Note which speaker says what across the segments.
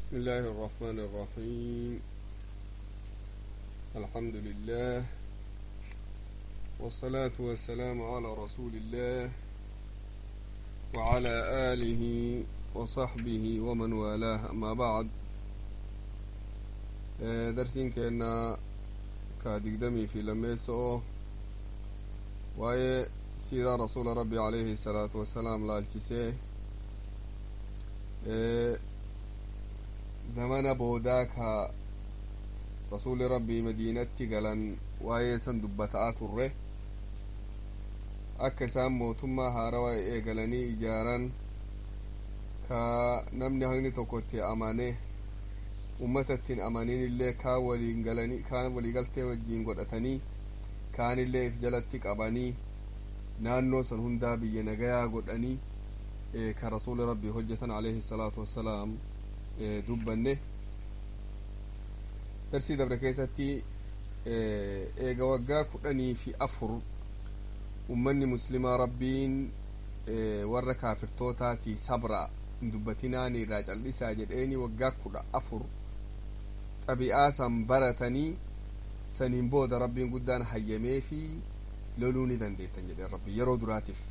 Speaker 1: بسم الله الرحمن الرحيم الحمد لله والصلاة والسلام على رسول الله وعلى آله وصحبه ومن والاه أما بعد درسين كأن كادقدمي في لميسو وهي سيرة رسول ربي عليه الصلاة والسلام لالكسيه zamana boodaa ka rasuli rabbii madiinatti galan waa'ee san dubbataa turre akka isaan mootummaa haarawaa eegalanii ijaaran ka namni hagni tokko itti amane ummata ittiin amanin illee kaan waliin galanii kaan waliigaltee wajjiin godhatanii kaan illee if jalatti qabanii naannoo san hundaa biyya nagayaa godhanii ka rasuli rabbii hojjetan alayhi salaatu wassalaam dubbanne darsii dabre keessatti eega waggaa kudhanii fi afur ummanni muslimaa rabbiin warra kaafirtootaati sabra hin dubbatinaani irraa cal'isaa jedheeni waggaa kudha afur xabi'aa san baratanii saniin booda rabbiin guddaan hayyamee fi loluu ni dandeettan jedheen rabbi yeroo duraatiif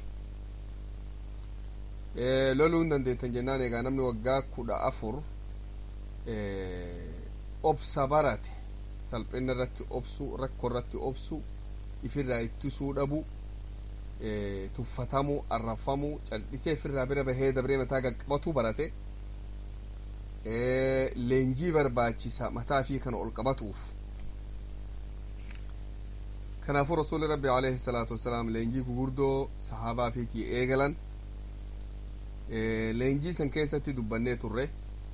Speaker 1: loluu hin dandeettan jennaan egaa namni waggaa kudha afur obsa barate salphina irratti obsu rakkoo irratti obsu ifirraa ittisuu dhabu tuffatamuu arrafamuu cal'isee ifirraa bira bahee dabree mataa qaqqabatu barate leenjii barbaachisa mataa fi kana ol qabatuuf kanaafuu rasuuli rabbi alayhi salaatu wassalaam leenjii gugurdoo sahaabaa fiitii eegalan leenjii san keessatti dubbannee turre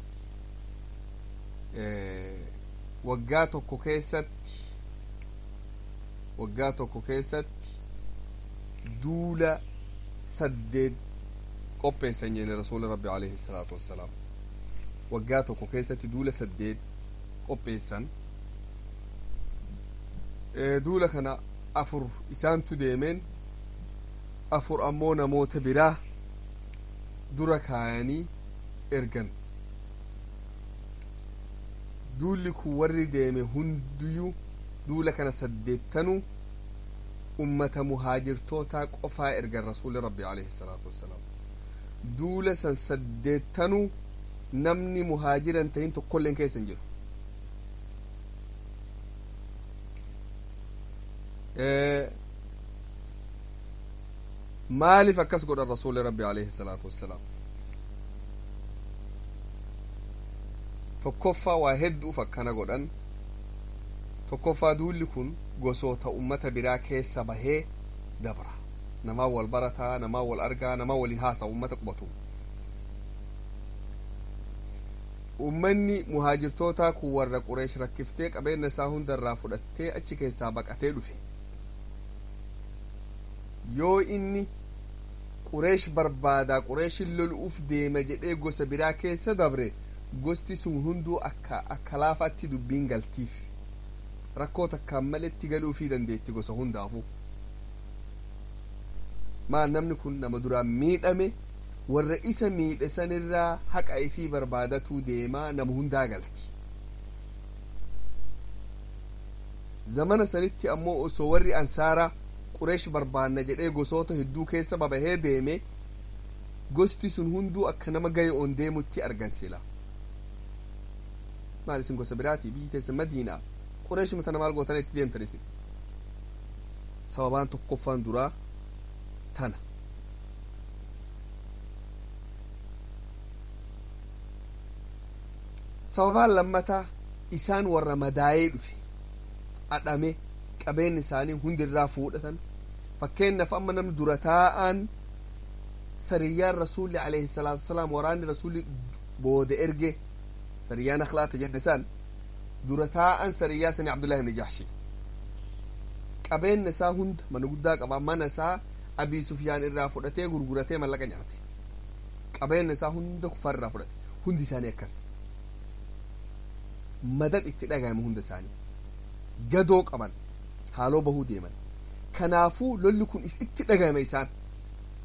Speaker 1: waggaa tokko keessatti waggaa tokko keessatti duula saddeet qopheessan jenne rasuuli rabbi alayhi salaatu wassalaam waggaa tokko keessatti duula saddeet qopheessan duula kana afur isaantu deemeen afur ammoo namoota biraa dura kaayanii ergan duulli kun warri deeme hundiyyuu duula kana saddeettanuu ummata muhaajirtootaa qofaa ergan rasuuli rabbi alayhi salaatu wassalaam duula san saddeettanuu namni muhaajiran tahin tokkolleen keessa hin jiru maaliif akkas godhan rasuuli rabbi alayhi salaatu wassalaam tokkoffaa waa hedduuf akkana godhan tokkoffaa duulli kun gosoota ummata biraa keessa bahee dabra namaa wal barataa namaa wal argaa namaa waliin haasa'u ummata qubatu ummanni muhaajirtootaa kun warra qureesh rakkiftee qabeenya isaa hundarraa fudhattee achi keessaa baqatee dhufe yoo inni qureesh barbaadaa qureeshin lolu'uuf deema jedhee gosa biraa keessa dabre gosti sun hunduu akka akka laafaatti dubbiin galtiif rakkoo takkaan maletti galuufii dandeetti gosa hundaafu maal namni kun nama duraan miidhame warra isa miidhe sanirraa haqa ifii barbaadatuu deemaa nama hundaa galti zamana sanitti ammoo osoo warri ansaaraa qureesh barbaanna jedhee gosoota hedduu keessa babahee deeme gosti sun hunduu akka nama gaye on deemutti argansila maal isin gosa biraatii biyyi teessan madiinaa qureesh matana maal gootana itti deemtan isin sababaan tokkoffaan duraa tana sababaan lammataa isaan warra madaayee dhufe adhame qabeen isaanii hundirraa fuudhatan fakkeenyaaf amma namni dura taa'an sariyyaan rasuulli alayhi salaatu wasalaam waraanni rasuulli booda erge sariyyaan akhlaata jenne san dura taa'an sariyyaa sani abdullahi ibni jahshi qabeenya isaa hunda mana guddaa qaba mana isaa abii sufyaan irraa fudhatee gurguratee mallaqa nyaate qabeenya isaa hunda kufarraa fudhate hundi isaanii akkas madad itti dhagahame hunda isaanii gadoo qaban haaloo bahuu deeman kanaafuu lolli kun itti dhagahame isaan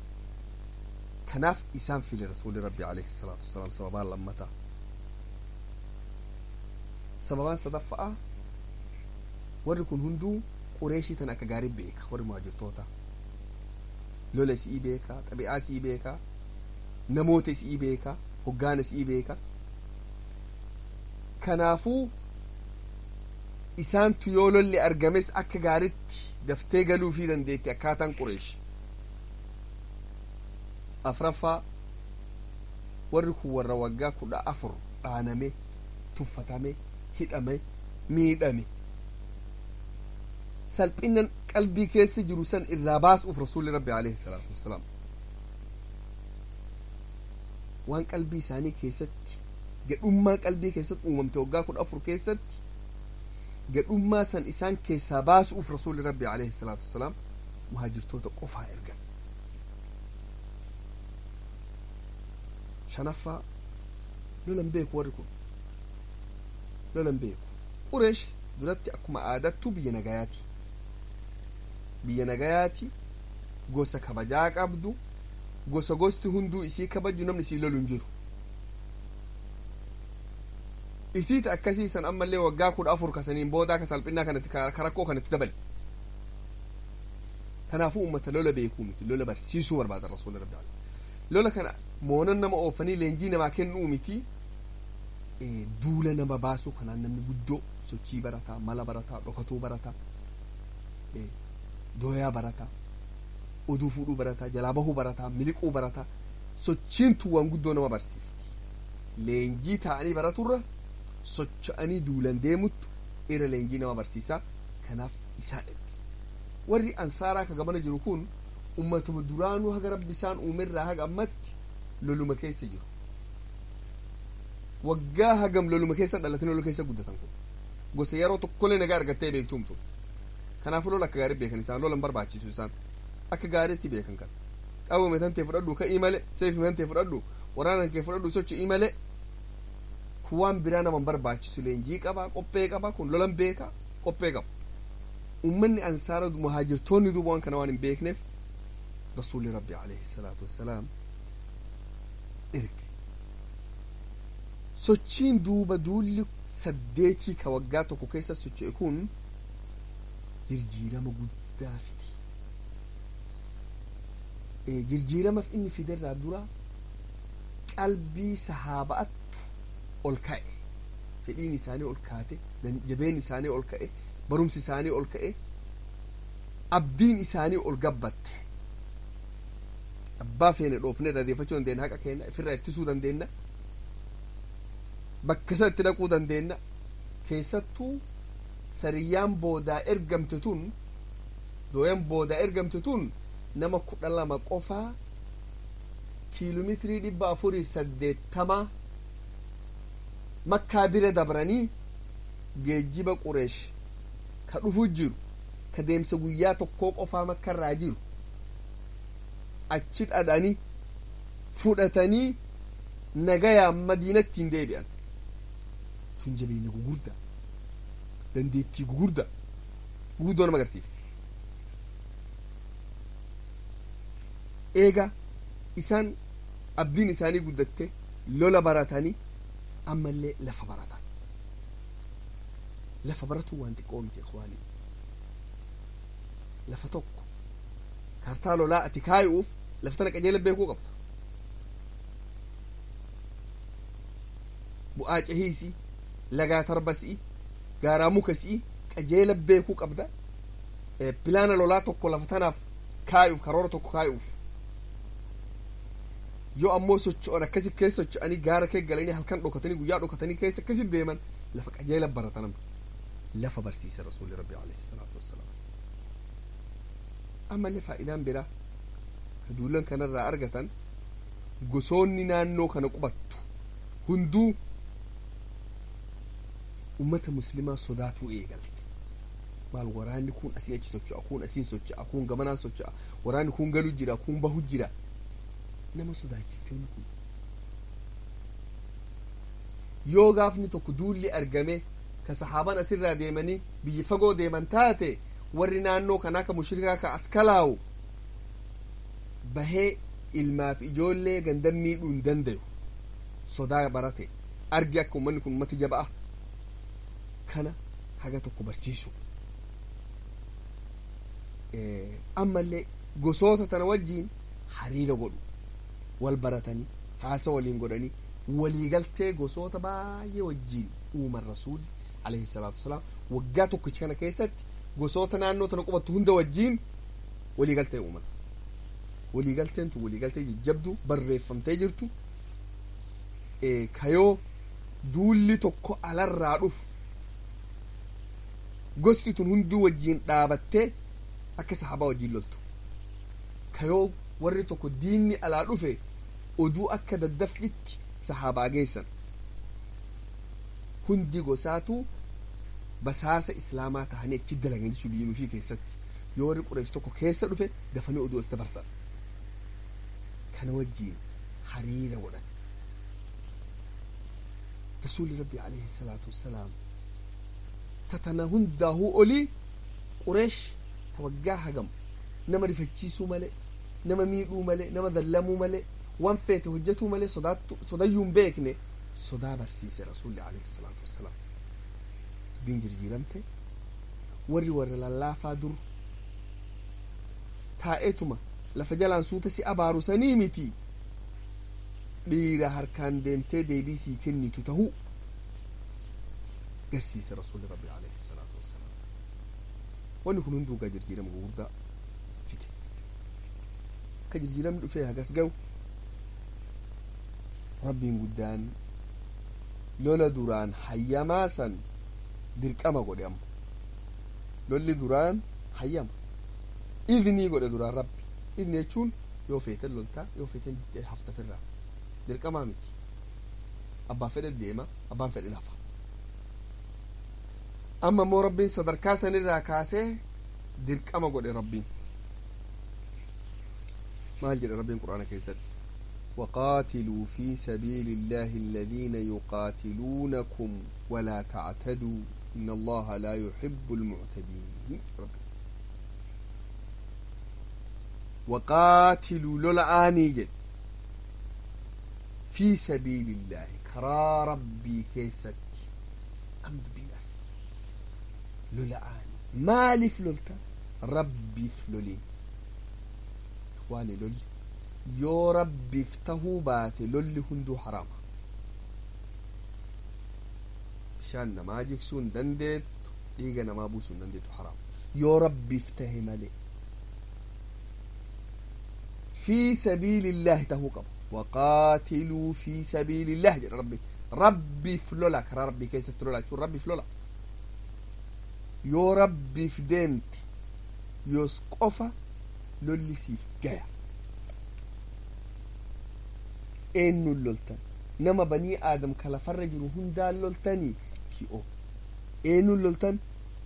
Speaker 1: kanaaf isaan file rasuuli rabbi alayhi salaatu wasalaam sababaan lammataa sababaan sadaffa'a warri kun hunduu qureeshii tan akka gaarii beeka warri muhaajirtoota lola isii beeka xabi'aa isii beeka namoota isii beeka hoggaana isii beeka kanaafuu isaantu yoo lolli argames akka gaaritti daftee galuufii dandeetti akkaataan qureesh afraffaa warri kun warra waggaa kudha afur dhaaname tuffatame hidhame miidhame salphinnan qalbii keessa jiru san irraa baasuuf rasuulli rabbi alayhi salaatu wassalaam waan qalbii isaanii keessatti gadhummaa qalbii keessatti uumamte waggaa kudha afur keessatti gadhummaa san isaan keessaa baasuuf rasuulli rabbi alayhi salaatu wassalaam muhaajirtoota qofaa ergan shanaffaa lolan beeku warri kun lolan beeku qureesh duratti akkuma aadattu biyya nagayaati biyya nagayaati gosa kabajaa qabdu gosa gosti hunduu isii kabaju namni isii lolu hin jiru isiita akkasiisan ammallee waggaa kudha afur kasaniin boodaa ka salphinnaa kanatti ka rakkoo kanatti dabali kanaafuu ummata lola beekuu miti lola barsiisuu barbaada rasuula rabbi lola kana moonan nama oofanii leenjii namaa kennuu miti duula nama baasuu kanaan namni guddoo sochii barataa mala barataa dhokatuu barataa dooyaa barataa oduu fuudhuu barataa jalaa bahuu barataa miliquu barataa sochiintu waan guddoo nama barsiifti leenjii ta'anii baraturra socho'anii duulan deemuttu irra leenjii nama barsiisaa kanaaf isaan erge warri ansaaraa ka gamana jiru kun ummatuma duraanuu haga rabbi isaan uumerraa haga ammatti loluma keessa jiru waggaa hagam loluma keessa dhalatanii lola keessa guddatan kun gosa yeroo tokkollee nagaa argattee beektumtu kanaafuu lola akka gaarii beekan isaan lolan barbaachisu isaan akka gaariitti beekan kan qawwame tantee fudhadhu ka'ii male seefi tantee fudhadhu waraanan kee fudhadhu socho'ii male kuwaan biraa naman barbaachisu leenjii qaba qophee qaba kun lolan beeka qophee qaba ummanni ansaara muhaajirtoonni duuba waan kana waan hin beekneef rasuulli rabbi alayhi salaatu wassalaam erge sochiin duuba duulli saddeetii ka waggaa tokko keessa socho'e kun jirjiirama guddaa fide jirjiiramaaf inni fiderraa dura qalbii sahaaba'attu ol ka'e fedhiin isaanii ol kaate jabeen isaanii ol ka'e barumsi isaanii ol ka'e abdiin isaanii ol gabbatte abbaa feene dhoofne radeeffachuu dandeenya haqa keenya ofirraa ittisuu dandeenya bakka isa itti dhaquu dandeenya keessattuu sariyyaan boodaa ergamte tun dooyan boodaa ergamte tun nama kudha lama qofaa kiiloomeetirii dhibba afurii saddeettama makkaa bira dabranii geejjiba qureesh ka dhufu jiru ka deemsa guyyaa tokkoo qofaa makkarraa jiru achi dhadhanii fudhatanii nagayaan madiinatti hin deebi'an tun jabeenya gugurda dandeettii gugurda guguddoo nama agarsiifte eega isaan abdiin isaanii guddatte lola baratanii ammallee lafa baratan lafa baratu waan xiqqoo miti ikhwaanii lafa tokko kaartaa lolaa ati kaayuuf lafa tana qajeela beekuu qabda bu'aa cehiisii lagaa tarbasii gaaraa mukasii qajeela beekuu qabda pilaana lolaa tokko lafa tanaaf kaayuuf karoora tokko kaayuuf yoo ammoo socho'an akkasi keessa socho'anii gaara kee galanii halkan dhokatanii guyyaa dhokatanii keessa akkasi deeman lafa qajeela baratanam lafa barsiisa rasuulli rabbi alayhi salaatu wassalaam ammallee faayidaan biraa ka duulan kanarraa argatan gosoonni naannoo kana qubattu hunduu ummata muslimaa sodaatuu eegalte maal waraanni kun asii achi socho'a kun asiin socho'a kun gamanaan socho'a waraanni kun galu jira kun bahu jira nama sodaachiftoonni kun yoo gaafni tokko duulli argame ka saxaaban asirraa deemanii biyya fagoo deeman taate warri naannoo kanaa ka mushrikaa ka as kalaawu bahee ilmaaf ijoollee gandan miidhuu hin dandayu sodaa barate argi akka ummanni kun ummati jaba'a kana haga tokko barsiisu ammallee gosoota tana wajjiin hariira godhu wal baratanii haasa waliin godhanii waliigaltee gosoota baay'ee wajjiin uuman rasuulli alayhi salaatu wasalaam waggaa tokkichi kana keessatti gosoota naannoo tana qubattu hunda wajjiin waliigaltee uuman waliigalteen tun waliigaltee jajjabduu barreeffamtee jirtu kayoo duulli tokko alarraa dhufu gosti tun hunduu wajjiin dhaabattee akka sahabaa wajjiin loltu kayoo warri tokko diinni alaa dhufe oduu akka daddafqitti sahabaa geessan hundi gosaatu basaasa islaamaa tahanii achi dalaganii suliinuu fi keessatti yoo warri qureesh tokko keessa dhufe dafanii oduu as dabarsan kana wajjiin hariira godhan rasuuli rabbi alayhi salaatu wassalaam tatana hundaahuu olii qureesh ta waggaa hagam nama rifachiisuu malee nama miidhuu malee nama dallamuu malee waan feete hojjetuu malee sodayyuu hin beekne sodaa barsiise rasuulli alayhi salaatu wassalaam dubbiin jirjiiramte warri warra lallaafaa dur taa'eetuma lafa jalaan suuta si abaaru sanii miti dhiira harkaan deemtee deebii sii kennitu tahuu garsiise rasuulli rabbi alayhi salaatu wassalaam wanni kun hunduu gaa jirjiirama gugurdaa fide akka jirjiiramni dhufee hagas ga'u rabbiin guddaan lola duraan hayyamaa san dirqama godhe amma lolli duraan hayyama idnii godhe duraan rabbi idni jechuun yoo feeten loltaa yoo feeten haftafirraa dirqamaa miti abbaan fedhe deema abbaan fedhe hafa amma immoo rabbiin sadarkaa sanirraa kaasee dirqama godhe rabbiin maal jedhe rabbiin quraana keessatti وقاتلوا في سبيل الله الذين يقاتلونكم ولا تعتدوا إن الله لا يحب المعتدين ربي. وقاتلوا لولآني جد في سبيل الله كرا ربي كيست أمد بيناس لولآني مالي فلولتا ربي فلولين إخواني لولي yoo rabbiif tahuu baate lolli hunduu haraama bishaan namaa jigsuu hin dandeettu dhiiga namaa buusuu hin dandeettu haraama yoo rabbiif tahe malee fi sabiilillaahi tahuu qaba waqaatiluu fi sabiilillah jedha rabbi rabbiif lola karaa rabbii keessatti lola jechuun rabbiif lola yoo rabbiif deemte yoos qofa lolli siif gaya eenyuun loltan nama banii aadam ka lafarra jiru hundaan loltanii ki'o eenyuun loltan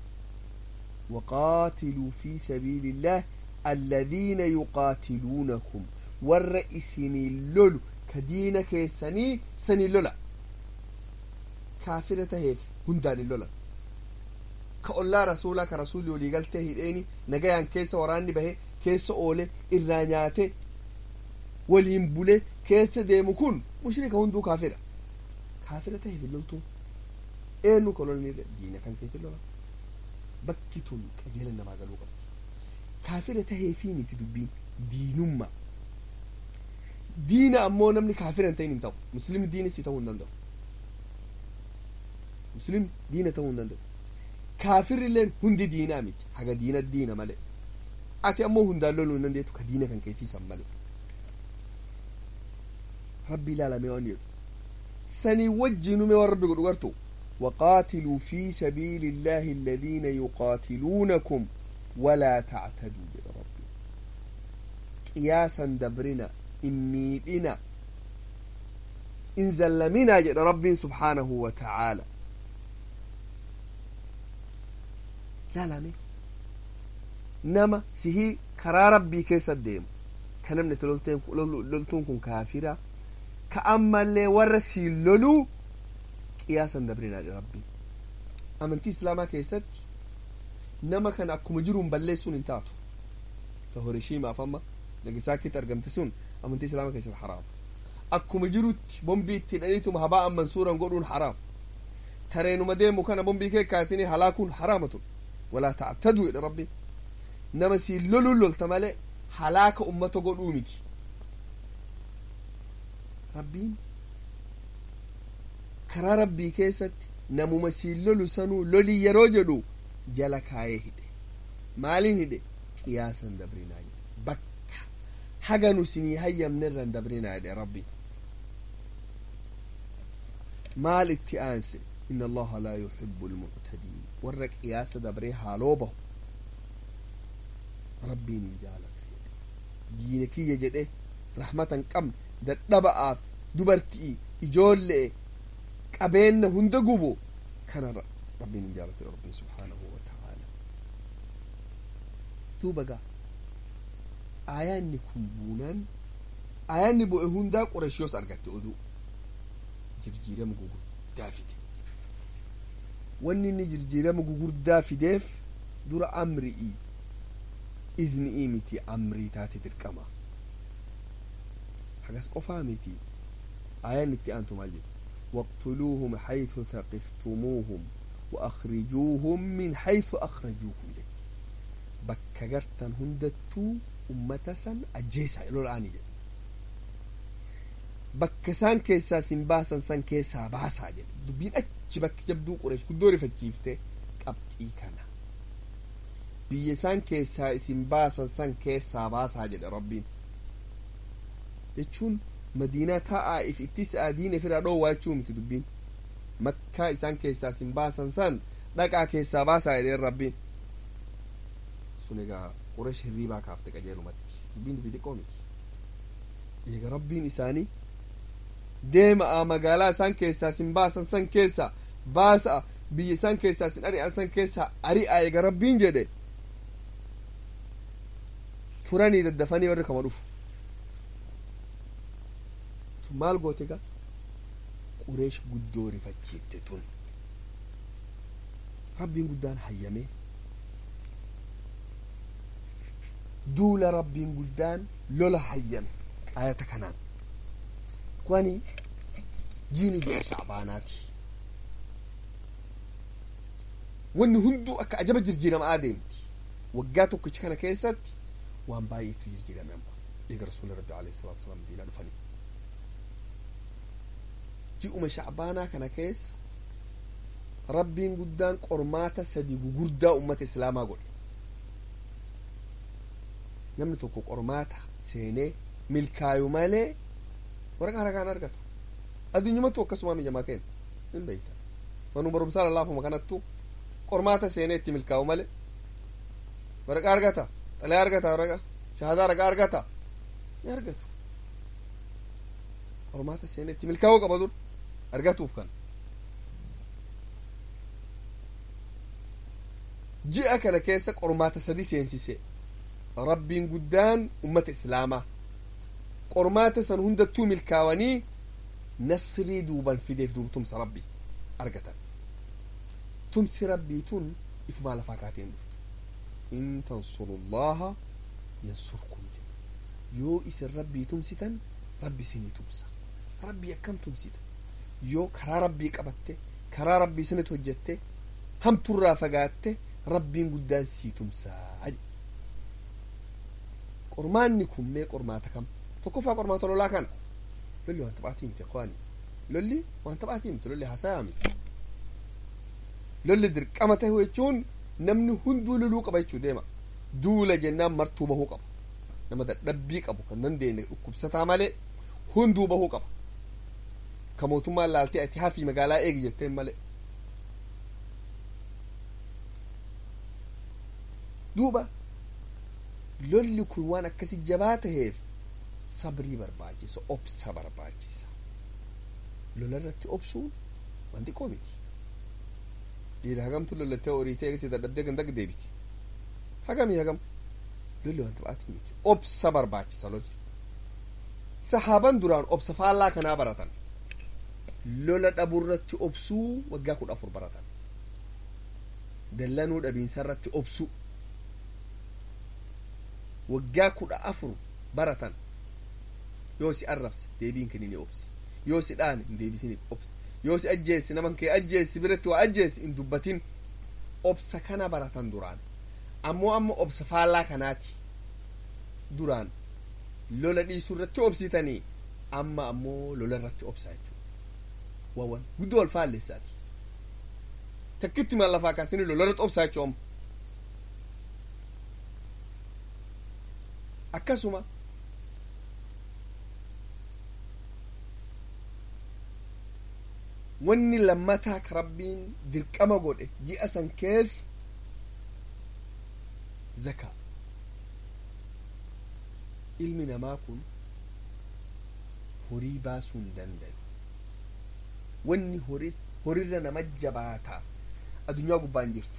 Speaker 1: وقاتلوا في سبيل الله الذين يقاتلونكم ور إسني اللول كدين كيسني سني اللولا كافرة هيف هندان اللولا كأولا رسولا كرسول يولي قلته هيديني نقيان كيس وراني به كيس أولي إرانياته waliin bule keessa deemu kun mushrika hunduu kaafira kaafira ta'e filoltuun eenyu kolonii diina kan keetti lola bakki tun qajeela namaa galuu qabu kaafira tahee fi miti dubbiin diinummaa diina ammoo namni kaafira hin ta'in hin ta'u muslimni diinis ta'uu hin danda'u muslimni diina ta'uu hin danda'u kaafirri illeen hundi diinaa miti haga diina diina malee ati ammoo hundaan loluu hin dandeettu ka diina kan keetii san malee rabbi ilaalamee waan jedhu sanii wajjiinume waan rabbi godhu gartu وقاتلوا في سبيل الله الذين يقاتلونكم ولا تعتدوا يا ربي قياسا دبرنا إميدنا إن زلمنا جد ربي سبحانه وتعالى لا لا مي نما سهي كرا ربي كيس الديم كنمنة لولتون كن كافرة كأما اللي ورسي لولو qiyaasan dabrinaa rabbi amantii islaamaa keessatti nama kana akkuma jiruun balleessuun hin taatu ta horishiimaaf amma nagasaakitti argamte sun amantii islaamaa keessatti haraam akkuma jirutti bombii itti hidhaniituma habaa amman suuran godhuun haraam tareenuma deemu kana bombii kee kaasini halaakuun haraamatun walaa tactaduu jedhe rabbiin nama siin loluun lolta malee halaaka ummata godhuu miti rabbiin karaa rabbii keessatti namuma siin lolu sanuu lolii yeroo jedhu jala kaayee hidhe maaliin hidhe qiyaasan dabrinaa jedhe bakka haga nu sinii hayyamne irran dabrinaa jedhe rabbiin maal itti aanse inna allaha laa yuhibbu almuctadiin warra qiyaasa dabree haaloo bahu rabbiin hin jaalatu diina kiyya jedhe rahmatan qabne dadhaba'aaf dubartii ijoollee qabeenna hunda gubu kana rabbiin hin jaalatu rabbiin subhaanahu wa ta'aala duuba gaa aayaanni kun buunaan aayaanni bu'e hundaa qurashiyoos argatte oduu jirjiirama gugurdaa fide wanni inni jirjiirama gugurdaa fideef dura amri'ii izni'ii miti amrii taate dirqama hagas qofaa miti ayaan itti aantu maal jedhu واقتلوهم حيث ثقفتموهم وأخرجوهم من حيث أخرجوكم جد بكا قرتن هندتو أمتسا أجيسا إلو الآن جد bakka isaan keessaa sin baasan san keessaa baasaa jedhe dubbiin achi bakki jabduu qureesh guddoo rifachiifte qabxii kana biyya isaan keessaa isin baasan san keessaa baasaa jedhe rabbiin jechuun madiinaa taa'aa if itti si'aa diina firaa dhoowwaa jechuu miti dubbiin makkaa isaan keessaa isin baasan san dhaqaa keessaa baasaa jedheen rabbiin sun egaa qureesh hirriibaa kaafte qajeelumatti dubbiin dubbii xiqqoo miti eega rabbiin isaanii deema'a magaalaa isaan keessaa sin baasan san keessa baasa'a biyya isaan keessaa sin ari'an san keessa ari'a eega rabbiin jedhe turanii daddafanii warri kama dhufu tun maal goote ga qureesh guddoo rifachiifte tun rabbiin guddaan hayyame duula rabbiin guddaan lola hayyame ayata kanaan kwani jiini ji'a shacbaanaati wanni hunduu akka ajaba jirjiiramaa deemti waggaa tokkichi kana keessatti waan baay'eetu jirjiirame amma eega rasuuli rabbi alayhi salatu wasalaam madiinaa dhufanii ji'uma shacbaanaa kana keessa rabbiin guddaan qormaata sadi gugurdaa ummata islaamaa godhe namni tokko qormaata seenee milkaayu malee waraqaa harakaan argatu addunyumatu akkasuma mijamaa kenna hin beeyta manu barumsaa lallaafuma kanattu qormaata seenee itti milkaa'u male waraqaa argata xalee argata waraqa shahadaa ragaa argata ni argatu qormaata seenee itti milkaa'uu qaba dur argatuuf kan ji'a kana keessa qormaata sadi seensise rabbiin guddaan ummata islaamaa qormaata san hundattuu milkaawanii nasrii duuban fideef duuba tumsa rabbii argatan tumsi rabbii tun ifumaa lafaa kaateen dhuftu in tansurullaha yansurkum jedhe yoo isin rabbii tumsitan rabbi isinii tumsa rabbii akkam tumsita yoo karaa rabbii qabatte karaa rabbii sanit hojjette hamturraa fagaatte rabbiin guddaan sii tumsaa qormaanni kun mee qormaata kam tokkoffaa qormaata lolaa kana lolli waan taphaatii miti ikhwaani lolli waan taphaatii miti lolli hasayaa miti lolli dirqama ta'e jechuun namni hunduu loluu qaba jechuu deema duula jennaan martuu bahuu qaba nama dadhabbii qabu kan dandeenye dhukkubsataa malee hunduu bahuu qaba ka mootummaan laaltee ati hafii magaalaa eegi jetteen malee duuba lolli kun waan akkasi jabaa taheef sabrii barbaachisa obsa barbaachisa lola irratti obsuun waan xiqqoo miti dhiira hagamtu lolattee horii ta'e eegsi dadhabdee gandag deebiti hagamii hagam lolli waan taphaatii miti obsa barbaachisa lolli sahaaban duraan obsa faallaa kanaa baratan lola dhabuurratti obsuu waggaa kudha afur baratan dallanuu dhabiinsa irratti obsuu waggaa kudha afur baratan yoo si arrabse deebiin kenni ni obsi yoo si dhaane hin deebisini obsi yoo si ajjeessi naman kee ajjeessi biratti waa ajjeessi hin dubbatin obsa kana baratan duraan ammoo amma obsa faallaa kanaati duraan lola dhiisuu irratti obsitanii amma ammoo lola irratti obsaa jechuudha waawwan guddoo wal faalleessaati takkitti maal lafaa kaasanii lola irratti obsaa jechuudha amma akkasuma wanni lammataa ka rabbiin dirqama godhe ji'a san keessa zakaa ilmi namaa kun horii baasuu hin danda'u wanni horirra nama jabaataa addunyaa gubbaan jirtu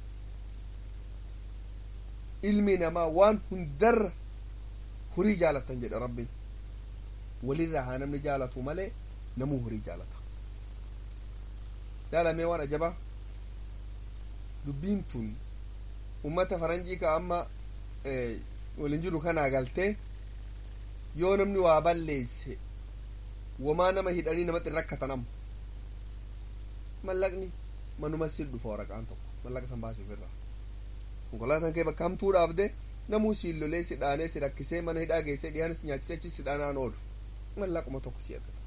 Speaker 1: ilmi namaa waan hundarra horii jaalatan jedha rabbiin walirraa haa namni jaalatu malee namuu horii jaalata laalamee waan ajabaa dubbiin tun ummata faranjii ka amma waliin jiru kanaa galtee yoo namni waa balleesse wamaa nama hidhanii namatti rakkatan amma mallaqni manuma si dhufa waraqaan tokko mallaqa san baasiif irraa konkolaataan kee bakka hamtuu dhaabde namuu siin lolee si dhaanee si rakkisee mana hidhaa geessee dhiyaan si nyaachisee achi si dhaanaan oolu mallaquma tokko si argata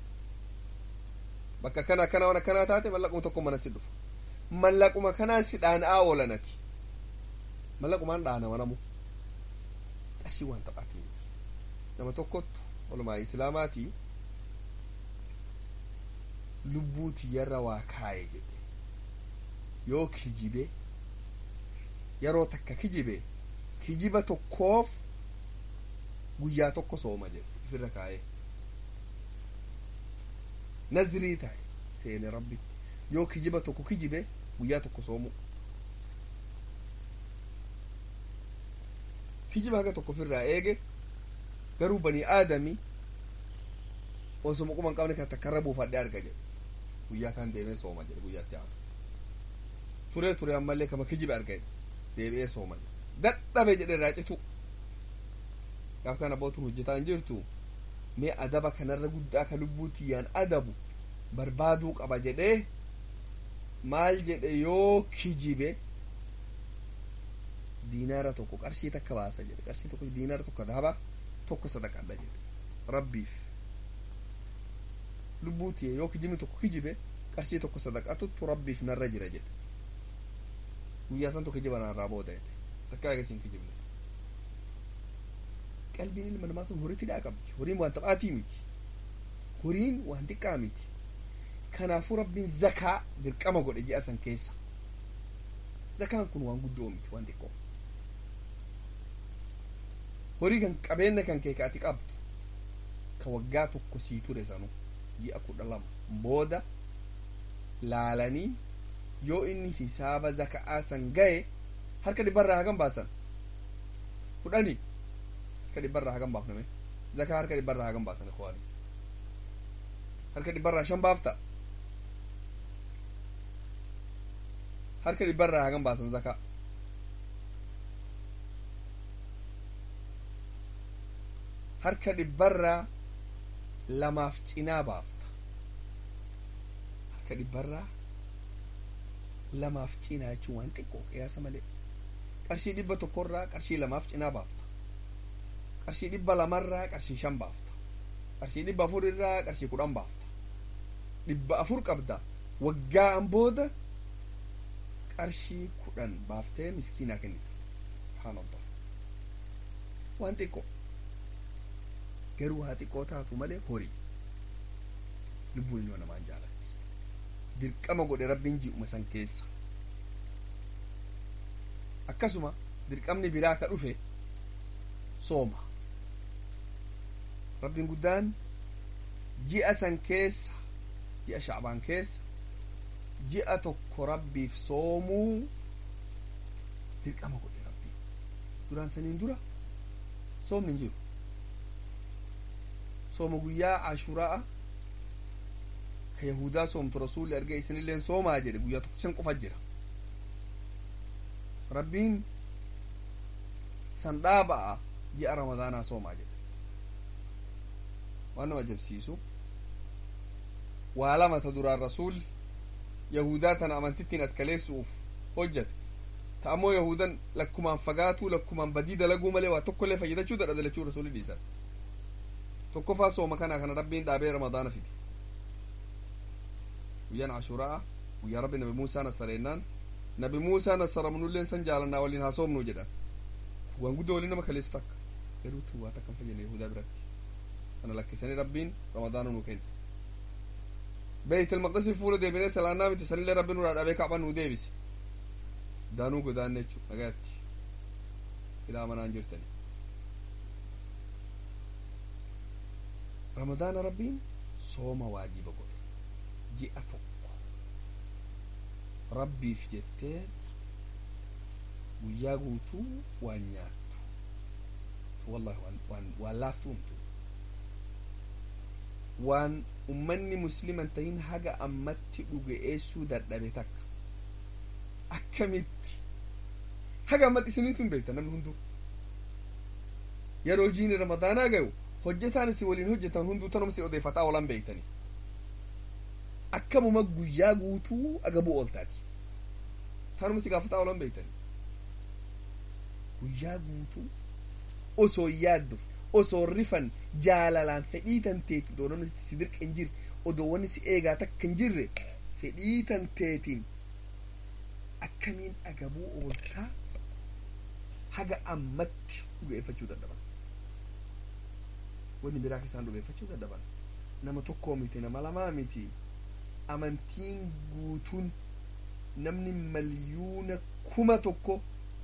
Speaker 1: bakka kana akkana waan akkanaa taate mallaquma tokko mana si dhufa mallaquma kanaan si dhaana'aa oolanati mallaqumaan dhaanama namu qashii waan taphaatii nama tokkottu walumaa islaamaatii lubbuu tiyyarra waa kaaye jedhe yoo kijibe yeroo takka kijibe kijiba tokkoof guyyaa tokko sooma jedhe ifirra kaaye nazrii tahe seene rabbitti yoo kijiba tokko kijibe guyyaa tokko soomu kijiba haga tokko ofirraa eege garuu bani aadami osoma quban qabne kan takkarra buufadhe arga jedhe guyyaa kan deemee sooma jedhe guyyaatti aanu turee ture ammallee kama kijibe arga deebi'ee sooma dadhabe jedhe irraa citu gaaf kana bootun hojjetaa hin jirtu mee adaba kanarra guddaa ka lubbuu tiyyaan adabu barbaaduu qaba jedhee maal jedhe yoo kijibe diinaara tokko qarshii takka baasa jedhe qarshii tokko diinaara tokko dahaba tokko sadaqadha jedhe rabbiif lubbuu tiyya yoo kijibni tokko kijibe qarshii tokko sadaqatutu rabbiif narra jira jedhe guyyaa san tokko kijiba narraa booda jedhe takka agasiin kijibne qalbiin ilma namaa kun horii tidhaa qabdi horiin waan taphaatii miti horiin waan xiqqaa miti kanaafuu rabbiin zakaa dirqama godhe ji'a san keessa zakaan kun waan guddoo miti waan xiqqoo horii kan qabeenya kan kee kaati qabdu ka waggaa tokko sii ture sanu ji'a kudha lama booda laalanii yoo inni hisaaba zaka'aa san gahe harka dhibbarraa hagam baasan fudhanii harka dhibbarraa hagam baafname zakaa harka dhibbarraa hagam baasan ikwaani harka dhibbarraa shan baafta harka dhibbarraa hagam baasan zakaa harka dhibbarraa lamaaf cinaa baafta harka dhibbarraa lamaaf cinaa jechuun waan xiqqoo qiyaasa malee qarshii dhibba tokkorraa qarshii lamaaf cinaa baafta qarshii dhibba lamarraa qarshii shan baafta qarshii dhibba afurirraa qarshii kudhan baafta dhibba afur qabda waggaan booda qarshii kudhan baaftee miskiinaa kennita subhaanallah waan xiqqoo garuu haa xiqqoo taatu malee horii lubbuun ilma namaan jaalatti dirqama godhe rabbiin ji'uma san keessa akkasuma dirqamni biraa ka dhufe sooma rabbiin guddaan ji'a san keessa ji'a shacbaan keessa ji'a tokko rabbiif soomuu dirqama godhe rabbiin duraan saniin dura soomni hin jiru sooma guyyaa ashuraa ka yahudaa soomtu rasuulli arge isinilleen soomaa jedhe guyyaa tokkichan qofa jira rabbiin san dhaaba'a ji'a ramadaanaa soomaa jedhe waan nama ajabsiisu waa lama ta duraan rasuulli yahudaa tana amantittiin as kaleessuuf hojjate ta ammoo yahudan lakkumaan fagaatuu lakkumaan badii dalaguu malee waa tokkollee fayyadachuu dadha dalachuu rasuulli dhiisan tokkofaa sooma kanaa kana rabbiin dhaabee ramadaana fide guyyaan ashuraa guyyaa rabbi nabi muusaa nasareennaan nabi muusaa nasaramnulleen san jaalannaa waliin haasomnuu jedhan waan guddoo waliin nama kaleessu takka garuu tu waa takkan fayyadne yahudaa biratti kana lakkisanii rabbiin ramadaana nuu kenne beeyt almaqdisi fuula deebinee salaannaa miti sanillee rabbi nurraa dhabee kaaba nuu deebise daanuu godaanne jechuu dhagaatti ilaa manaan jirtani ramadaana rabbiin sooma waajiba godhe ji'a tokko rabbiif jettee guyyaa guutuu waan nyaattu wallahi waan waan laaftuumtu waan ummanni musliman tahin haga ammatti dhuga'eessuu dadhabe takka akkamitti haga ammatti isinii sun beekta namni hunduu yeroo jiini ramadaanaa gayu hojjetaan isin waliin hojjetan hunduu tanuma si odeeffataa oolan beektani akkamuma guyyaa guutuu agabuu ooltaati tanuma si gaafataa oolan beektani guyyaa guutuu osoo yaadduuf osoo rifan jaalalaan fedhii tanteeti odoo namni si dirqa hin jirre odoo wanni si eegaa takka hin jirre fedhii tanteetiin akkamiin agabuu ooltaa haga ammatti dhugeeffachuu dadhaban wanni biraa isaan dhugeeffachuu dadhaban nama tokkoo miti nama lamaa miti amantiin guutuun namni maliyuuna kuma tokko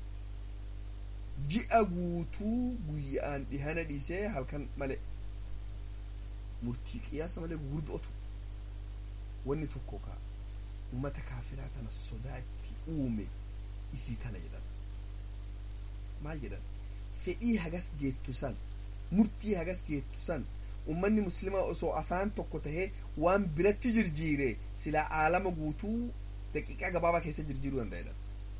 Speaker 1: ji'a guutuu guyyaan dhihana dhiisee halkan male murtii qiyaasa malee gurguddootu wanni tokko ka ummata kaafiraa tana sodaatti uume isii tana jedhan maal jedhan fedhii hagas geettu san murtii hagas geettu san ummanni muslimaa osoo afaan tokko tahee waan biratti jirjiire silaa aalama guutuu daqiiqaa gabaabaa keessa jirjiiruu danda'edhan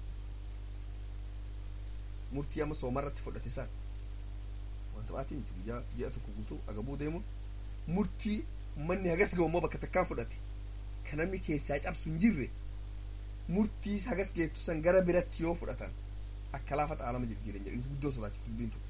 Speaker 1: murtii amma soomarratti fudhate san wanta baatii miti guyyaa ji'a tokko guutuu agabuu deemuun murtii ummanni hagas ga'u immoo bakka takkaan fudhate kan namni keessaa cabsu hin jirre murtii hagas geettu san gara biratti yoo fudhatan akka laafata aalama jirjiiran jedhanitu guddoo sodaachiftu dubbiin tun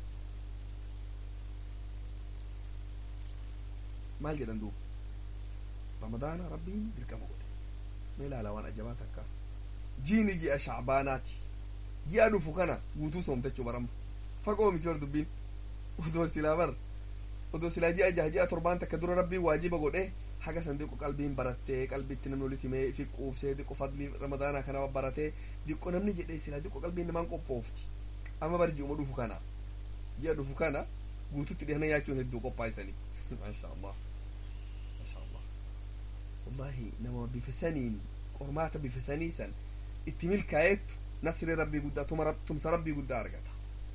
Speaker 1: maal jedhan duuba ramadaana rabbiin dirqama godhe mee ilaalaa waan ajabaa takka jiini ji'a shacbaanaati ji'a dhufu kana guutuu soomtachuu baramma fagoo miti bar dubbiin odoo silaa bar odoo silaa ji'a jaha ji'a torbaan takka dura rabbiin waajiba godhe haga san diqqo qalbiin barattee qalbitti namni walitti himee fi quubsee diqqo fadlii ramadaanaa kana baratee diqqo namni jedhee silaa diqqo qalbiin namaan qophoofti amma bar ji'uma dhufu kana ji'a dhufu kana guututti dhihana nyaachuun hedduu qophaa'isanii maasha allah maasha allah wallahi nama bifa saniin qormaata bifa sanii san itti milkaa'eettu nasri rabbii guddaa tumsa rabbii guddaa argata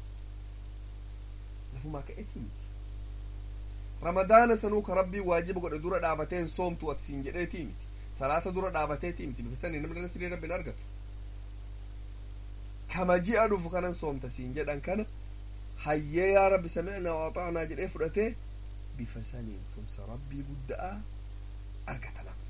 Speaker 1: lafumaa ka'etti miti ramadaana sanuu ka rabbii waajiba godhe dura dhaabateen soomtu ati siin jedheetii miti salaata dura dhaabateetii miti bifa sanii namni nasrii rabbiin argatu kama ji'a dhufu kanan soomta siin jedhan kana hayyee yaa rabbi samicnaa waaxaanaa jedhee fudhatee bifa saniin tumsa rabbii guddaa argata nama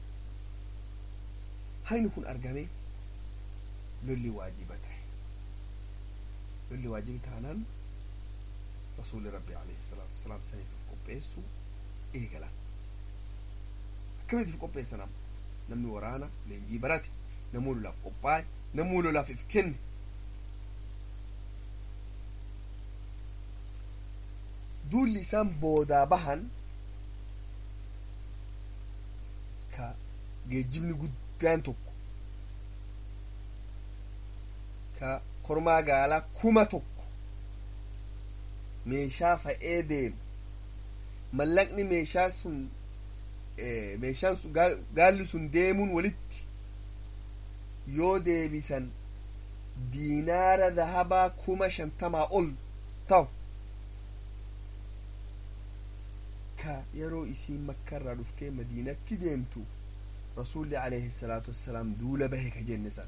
Speaker 1: hayni kun argamee lolli waajiba tahe lolli waajibi taanaan rasuuli rabbi alayhi salaatu wasalaam saniif qopheessu eegala akkamitiif qopheessan amma namni waraana leenjii barate namuu lolaaf qophaa'e namuu lolaaf if kenne duulli isaan boodaa bahan ka geejjibni guddaan tokko ka kormaa gaalaa kuma tokko meeshaa fa'ee deemu mallaqni meeshaa sun meeshaan sun gaalli sun deemuun walitti yoo deebisan diinaara dahabaa kuma shantamaa ol ta'u ka yeroo isiin makkarraa dhuftee madiinatti deemtu rasuulli alayhi salaatu wassalaam duula bahe ka jenne san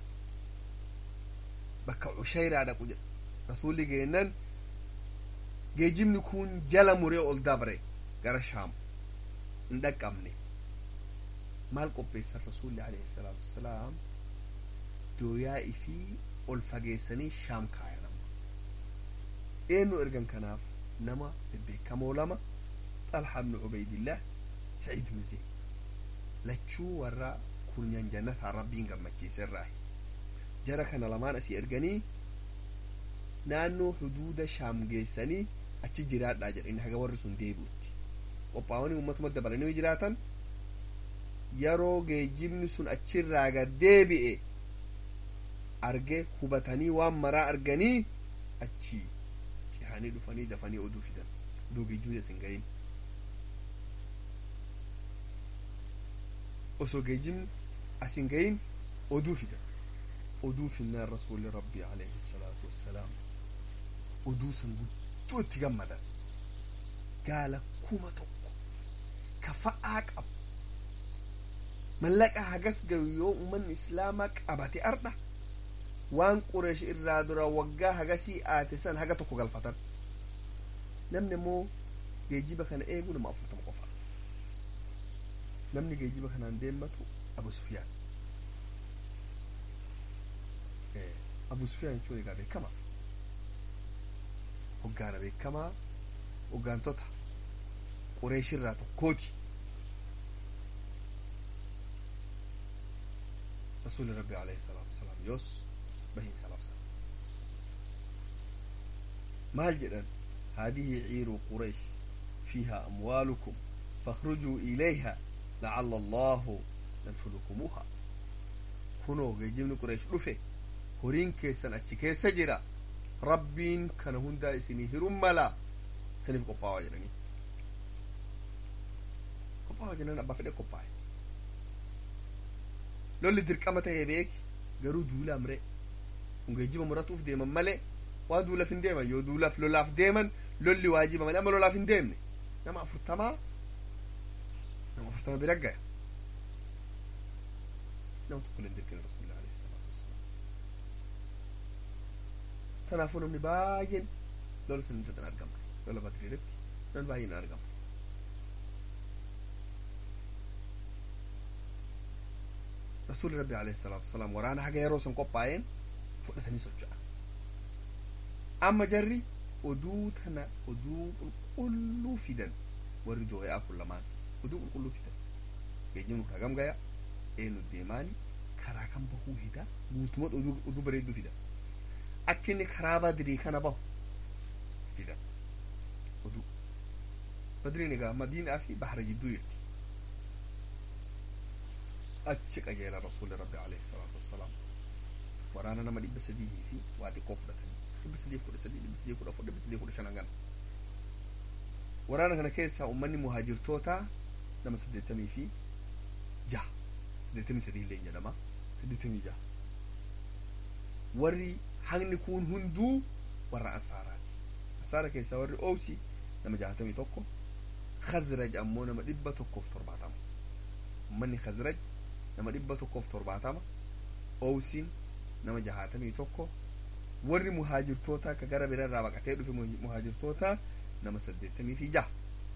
Speaker 1: bakka cushayraa dhaqu jedha rasuulli geennan geejibni kun jala muree ol dabre gara shaam hin dhaqqabne maal qopheessan rasuulli alayhi salaatu wassalaam dooyaa ifii ol fageessanii shaam kaayan amma eenyu ergan kanaaf nama bebbeekamoo lama xalha ibnu ubaydillah saciid ibnu zeyd lachuu warra kurnyan jannataa rabbiin gammachiise irraahi jara kana lamaan asii erganii naannoo huduuda shaam geessanii achi jiraadhaa jedhanii haga warri sun deebi'utti qophaa'anii uummatuma dabalanii jiraatan yeroo geejjibni sun achirraa gad deebi'e arge hubatanii waan maraa arganii achi cihanii dhufanii dafanii oduu fidan oduu geejjibni asin gahin osoo geejjibni asin gahin oduu fidan oduu finnaan rasuulli rabbii alayhi salaatu wassalaam oduu san guddoo itti gammadan gaala kuma tokko ka fa'aa qabu mallaqa hagas gayu yoo ummanni islaamaa qabate ardha waan qureesh irraa dura waggaa hagasii aate san haga tokko galfatan namni immoo geejjiba kana eegu nama afurtama qofa namni geejjiba kanaan deemmatu abu sufyaan abu sufyaan jechuun egaa beekamaa hoggaana beekamaa hoggaantota qureeshirraa tokkooti rasuuli rabbi alayhi salaatu wasalaam yoos bahiinsa labsa maal jedhan هذه عير قريش فيها أموالكم فاخرجوا إليها لعل الله ينفذكموها كنو جيجمني قريش رفه هورين كيسن أتشي كيس جرا ربين كان هندا إسني هرم ملا سنف قبعة جراني قبعة جراني أبا فدي قبعة لولي درقامة هيبيك garuu duula amree kun geejjiba muratuuf deeman malee waa duulaaf hin deeman yoo duulaaf lolaaf deeman lolli waajiba malee amma lolaaf hin deemne nama afurtamaa nama afurtama bira gaya nama tokko illee dirqina rasuulillah alayhi salaatu wassalaam kanaafuu namni baay'een lola san irratti argama lola badriirratti namni baay'een argama rasuulli rabbi alayhi salaatu wasalaam waraana haga yeroo san qophaa'een fudhatanii socho'an amma jarri oduu tana oduu qulqulluu fidan warri dooyaa kun lamaan oduu qulqulluu fidan geejjibni kun hagam gaya eenyu deemaani karaa kan bahuu hida guutumatti oduu oduu bareedduu fidan akka inni karaa badrii kana bahu fidan oduu badriin egaa madiinaa fi bahra jidduu jirti achi qajeela rasuulli rabbi alayhi salaatu wassalaam waraana nama dhibba sadii fi waa xiqqoo fudhatanii dhibba sadii kudha sadii dhibba sadii kudha afur dhibba sadii kudha shanan gana waraana kana keessaa ummanni muhaajirtoota nama saddeettamii fi jaha saddeettamii sadii illee jedhama saddeettamii jaha warri hangni kun hunduu warra ansaaraati ansaara keessaa warri oosi nama jahatamii tokko khazraj ammoo nama dhibba tokkoof torbaatama ummanni khazraj nama dhibba tokkoof torbaatama oowsiin nama jahaatamii tokko warri muhaajirtoota ka gara bira irraa baqatee dhufe muhaajirtoota nama saddeettamii fi jaha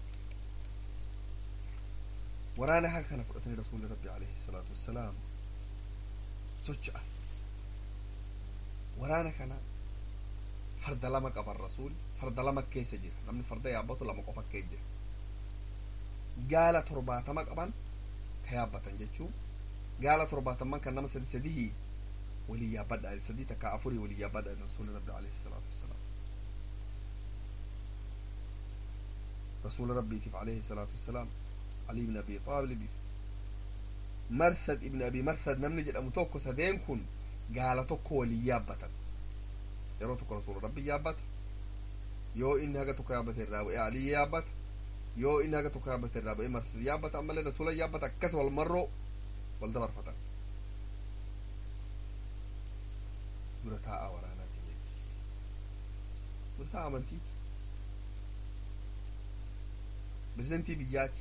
Speaker 1: waraana haa kana fudhatanii rasuulli rabbi alayhi salaatu wassalaam socho'a waraana kana farda lama qaban rasuul farda lama keessa jira namni farda yaabbatu lama qofa keessa jira gaala torbaatama qaban ka yaabbatan jechuu gaala torbaataman kan nama sadi sadihii walii yaabbadha sadii takka afurii walii yaabbadha rasuuli rabbi alayhi salaatu wassalaam rasuula rabbiitiif alayhi salaatu wassalaam ali ibn abi xaalibiif marsad ibn abi marsad namni jedhamu tokko sadeen kun gaala tokko walii yaabbatan yeroo tokko rasuula rabbi yaabbata yoo inni haga tokko yaabbate irraa bu'ee alii yaabbata yoo inni haga tokko yaabbate irraa bu'ee marsad yaabbata ammallee rasuula yaabbata akkas wal marroo wal dabarfatan dura taa'aa waraanaa keenyatti dura taa'aa amantiiti pirezidantii biyyaati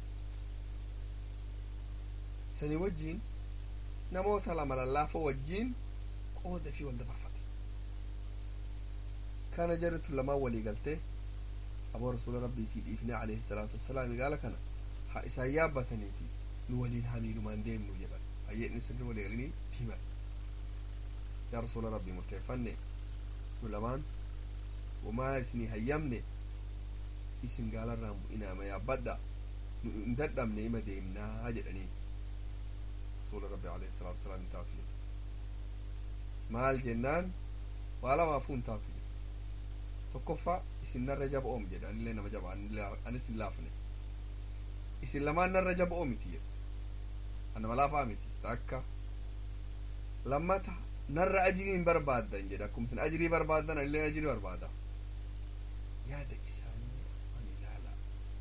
Speaker 1: sanii wajjiin namoota lama lallaafoo wajjiin qooda fi wal dabarfate kana jarritu lamaan walii galtee aboo rasuula rabbiitii dhiifne alayhi salaatu wassalaam gaala kana ha isaan yaabbataniiti nu waliin hamiilumaan deemnu jedhan hayyeedni sirri walii galanii himan yaa rasuula rabbii murteeffanne nu lamaan wamaa isinii hayyamne isin gaalarraan bu'inaa ma yaabbadha nu hin dadhabne ima deemnaa jedhanii rasuula rabbi alayhi salaatu wasalaam hin taafile maal jennaan waa lamaafuu hin taafile tokkoffaa isin narra jaba oom jedhe anillee nama jaba anis hin laafne isin lamaan narra jaba oomiti jedhe anama laafaa miti takka lammata narra ajirii hin barbaaddan jedhe akkuma isin ajirii barbaaddan anillee ajirii barbaada yaada isaanii ani ilaala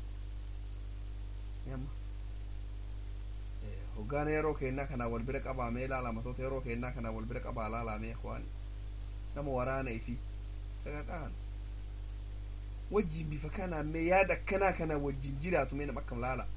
Speaker 1: yamma hoggaana yeroo keennaa kanaa wal bira qabaamee ilaala matoota yeroo keennaa kanaa wal bira qabaa laalamee waan nama waraana ifi sagaxaan wajjin bifa kanaa mee yaada akkanaa kana wajjin jiraatu mee nama akkam laala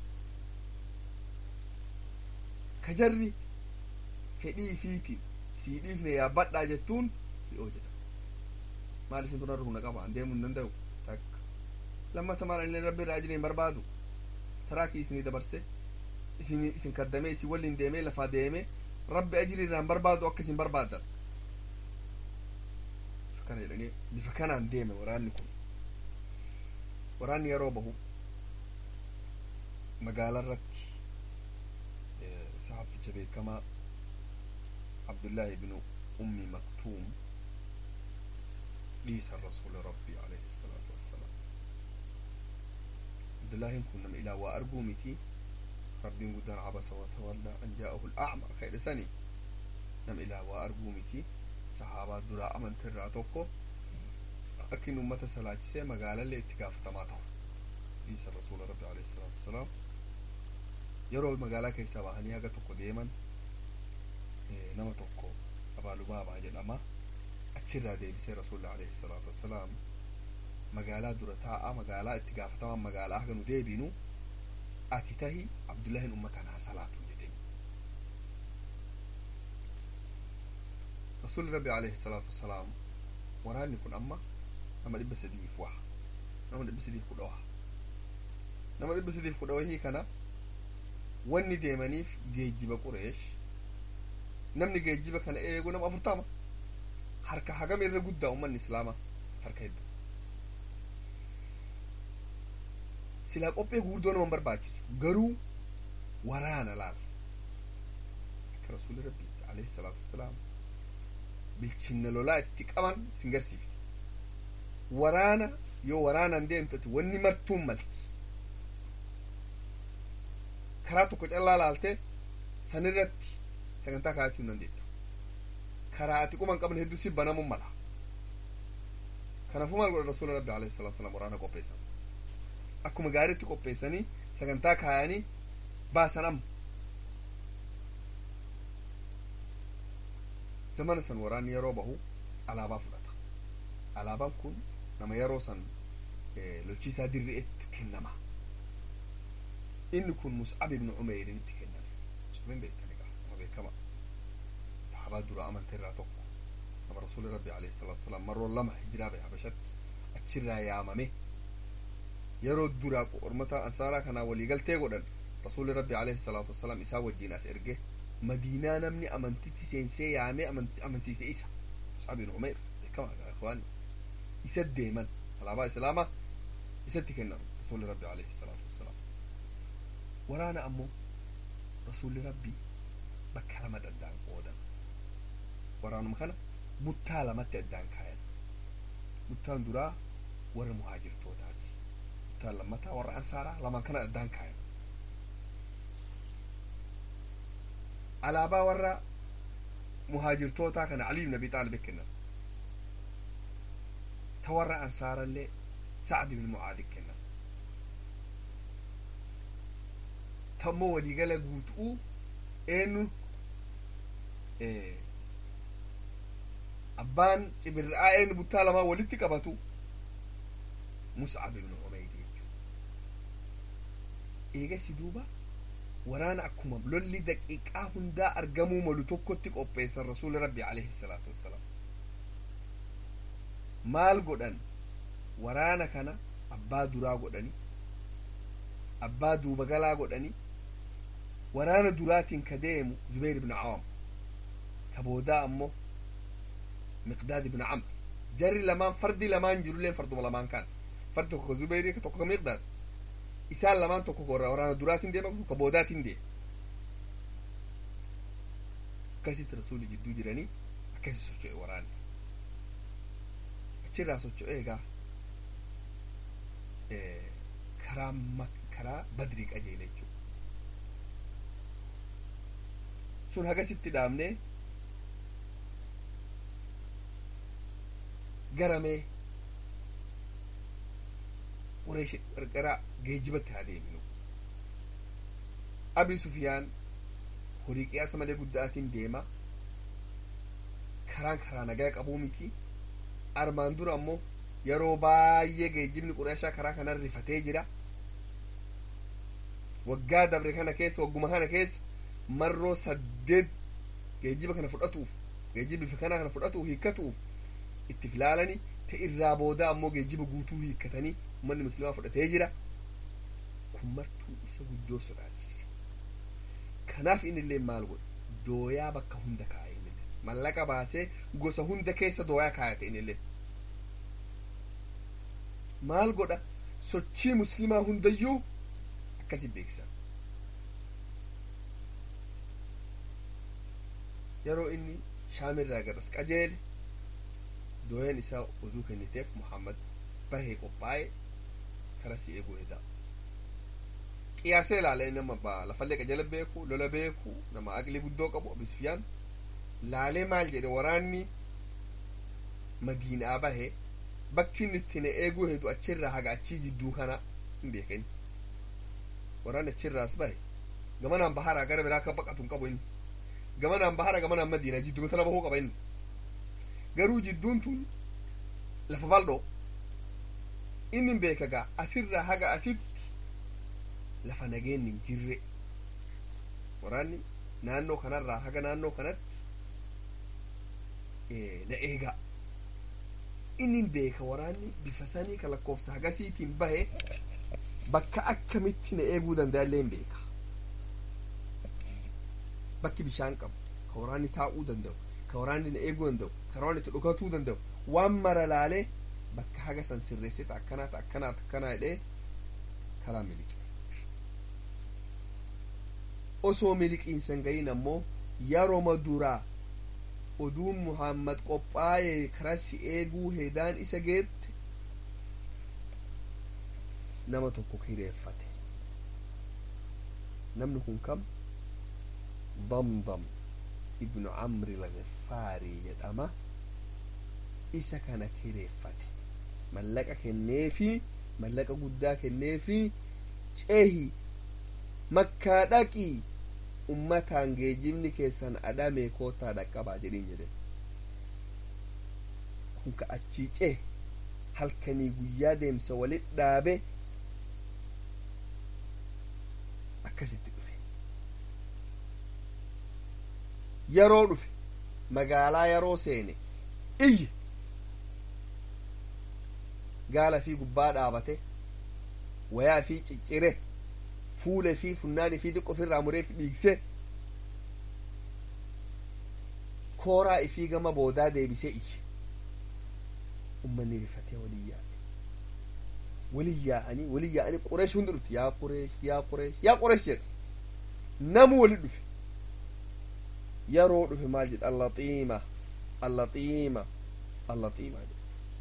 Speaker 1: ka jarri fedhii ifiitiin sii dhiifne yaabbadhaa jettuun dhi'oo jedha maal isin tun harkuna qaba an deemuu hin danda'u takka lammata maal inni rabbi irraa ajiriin barbaadu taraakii isinii dabarse isin isin kaddamee isin waliin deemee lafaa deemee rabbi ajirii irraan barbaadu akka isin barbaadan kana jedhanii bifa kanaan deeme waraanni kun waraanni yeroo bahu magaalaa irratti sahaficha beekamaa abdullaahi ibnu ummi maktuum dhiisa rasuula rabbii alayhi salaatu wassalaam abdullaahin kun nama ilaa waa arguu miti rabbiin guddaan cabasa watawallaa an jaa'ahu al'acma ka jedhe sani nama ilaa waa arguu miti sahaabaa duraa amantirraa tokko akkin ummata salaachisee magaalallee itti gaafatamaa ta'u dhiisa rasuula rabbi alayhi salaatu wasalaam yeroo magaalaa keessaa bahanii haga tokko deeman nama tokko abaalubaabaa jedhama achirraa deebisee rasuulli alayhi salaatu wassalaam magaalaa dura taa'a magaalaa itti gaafatamaan magaalaa haga nu deebinu ati tahi abdullaahin ummataan haa salaatu jedheen rasuulli rabbi alayhi salaatu wassalaam waraanni kun amma nama dhibba sadiif waha nama dhibba sadiif kudha waha nama dhibba sadiif kudha wahii kana wanni deemaniif geejjiba qureesh namni geejjiba kana eegu nama afurtama harka hagam irra guddaa ummanni islaamaa harka hedduu silaa qophee guurdoo naman barbaachisu garuu waraana laal akka rasuuli rabbi alayhi salaatu wassalaam bilchinna lolaa itti qaban sin garsiifti waraana yoo waraanaan deemtati wanni martuun malti karaa tokko callaa laaltee sanirratti sagantaa kaayachuu hin dandeettu karaa ati quban qaban hedduu si banamuun mala kanaafuu maal godha rasuula rabbi alayhi salatu wasalam waraana qopheessan akkuma gaariitti qopheessanii sagantaa kaayanii baasan amma zamana san waraanni yeroo bahu alaabaa fudhata alaabaan kun nama yeroo san lolchiisaa dirri'etti kennama inni kun mus'ab ibnu umeyriinitti kenname mus'abin beektani gaa nama beekama sahabaa dura amanta irraa tokko nama rasuuli rabbi alayhi salatu wasalaam marroo lama hijiraa bahe habashatti achirraa yaamame yeroo duraa ormata ansaaraa kanaa waliigaltee godhan rasuuli rabbi alayhi salaatu wasalaam isaa wajjiin as erge madiinaa namni amantitti seensee yaamee amansiise isa mus'ab ibnu umeyr beekama gaa ikhwaani isa deeman alaabaa islaamaa isatti kennan rasuuli rabbi alayhi salaatu wasalaam waraana ammoo rasuulli rabbii bakka lamatti addaan qoodan waraanuma kana buttaa lamatti addaan kaayan buttaan duraa warra muhaajirtootaati buttaan lammataa warra ansaaraa lamaan kana addaan kaayan alaabaa warra muhaajirtootaa kana aliyu ibn abi xaalib kennan ta warra ansaarallee sacd ibn mucaadi kennan tammoo waliigala guutuu eenyu abbaan cibirraa eenyu buttaa lamaa walitti qabatu mus'ab ibnu umeyr jechuudha eegasi duuba waraana akkuma lolli daqiiqaa hundaa argamuu malu tokkotti qopheessan rasuuli rabbi alayhi salaatu wassalaam maal godhan waraana kana abbaa duraa godhani abbaa duuba galaa godhani waraana duraatiin ka deemu zubayr ibn cawaam ka boodaa ammoo miqdaad ibn camr jarri lamaan fardi lamaan jirulleen farduma lamaan kan fardi tokko ka zubayri ka tokko ka miqdaad isaan lamaan tokko ka waraana duraatiin deema tokko ka boodaatiin deema akkasitti rasuuli jidduu jiranii akkasi socho'e waraanni achirraa socho'e egaa karaa karaa badrii qajeele jechuudha sun hagasitti dhaabnee garamee qureesh qarqara geejjibatti haa deeminu abi sufiyaan horii qiyaasa malee guddaatiin deema karaan karaa nagaa qabuu miti armaan dura ammoo yeroo baay'ee geejjibni qureeshaa karaa kanan rifatee jira waggaa dabre kana keessa wagguma kana keessa marroo saddeet geejjiba kana fudhatuuf geejjiba bifa kana kana fudhatuuf hiikkatuuf itti filaalani ta irraa booda ammoo geejjiba guutuu hiikkatanii ummanni muslimaa fudhatee jira kun martuu isa guddoo sodaachise kanaaf inni illee maal godhe dooyaa bakka hunda kaa'e inni mallaqa baasee gosa hunda keessa dooyaa kaayate inni illee maal godha sochii muslimaa hundayyuu akkasi beeksa yeroo inni shaamirraa garas qajeele dooyan isaa oduu kenniteef muhammad bahee qophaa'e kara si eeguu edaa qiyaasee ilaale nama ba lafallee qajala beeku lola beeku nama aqli guddoo qabu abi sufyaan laalee maal jedhe waraanni madiinaa bahe bakki inni itti na eeguu hedu achirraa haga achii jidduu kana hin beekani waraanni achirraas bahe gamanaan baharaa gara biraa akka baqatu hin qabu inni gamanaan bahara gamanaan madiinaa jidduu tana bahuu qaba inni garuu jidduun tun lafa bal'oo inni beeka gaa asirraa haga asitti lafa nageenni hin jirre waraanni naannoo kanarraa haga naannoo kanatti na eegaa inni beeka waraanni bifa sanii ka lakkoofsa hagasiitiin bahe bakka akkamitti na eeguu danda'allee hin beeka bakki bishaan qabu ka waraanni taa'uu danda'u ka waraanni na eeguu danda'u ka waraanni itti dhukatuu danda'u waan mara laalee bakka haga san sirreessita akkanaata akkanaata akkanaa jedhee karaa miliqe osoo miliqiinsan gahin ammoo yeroma duraa oduun muhammad qophaa'ee karaa si eeguu heedaan isa geette nama tokko kireeffate namni kun kam damdam ibnu camri lagifaarii jedhama isa kana kireeffate mallaqa kenneefi mallaqa guddaa kenneefi cehi makkaa dhaqii ummataan geejjibni keessan adhamee kootaa dhaqqabaa jedhin jedhe kun ka achii cee halkanii guyyaa deemsa walit dhaabe akkasitti dhufe yeroo dhufe magaalaa yeroo seene iyye gaala fi gubbaa dhaabate wayaa fi ciccire fuula fi funnaani fi xiqqo ofirraa muree fi dhiigse kooraa ifii gama boodaa deebisee iyye ummanni rifatee walii yaa'e walii yaa'anii walii yaa'anii qureesh hundi dhufti yaa qureesh yaa qureesh yaa qureesh jedha namu wali dhufe yeroo dhufe maal jedha allaxiima allaxiima allaxiima jedha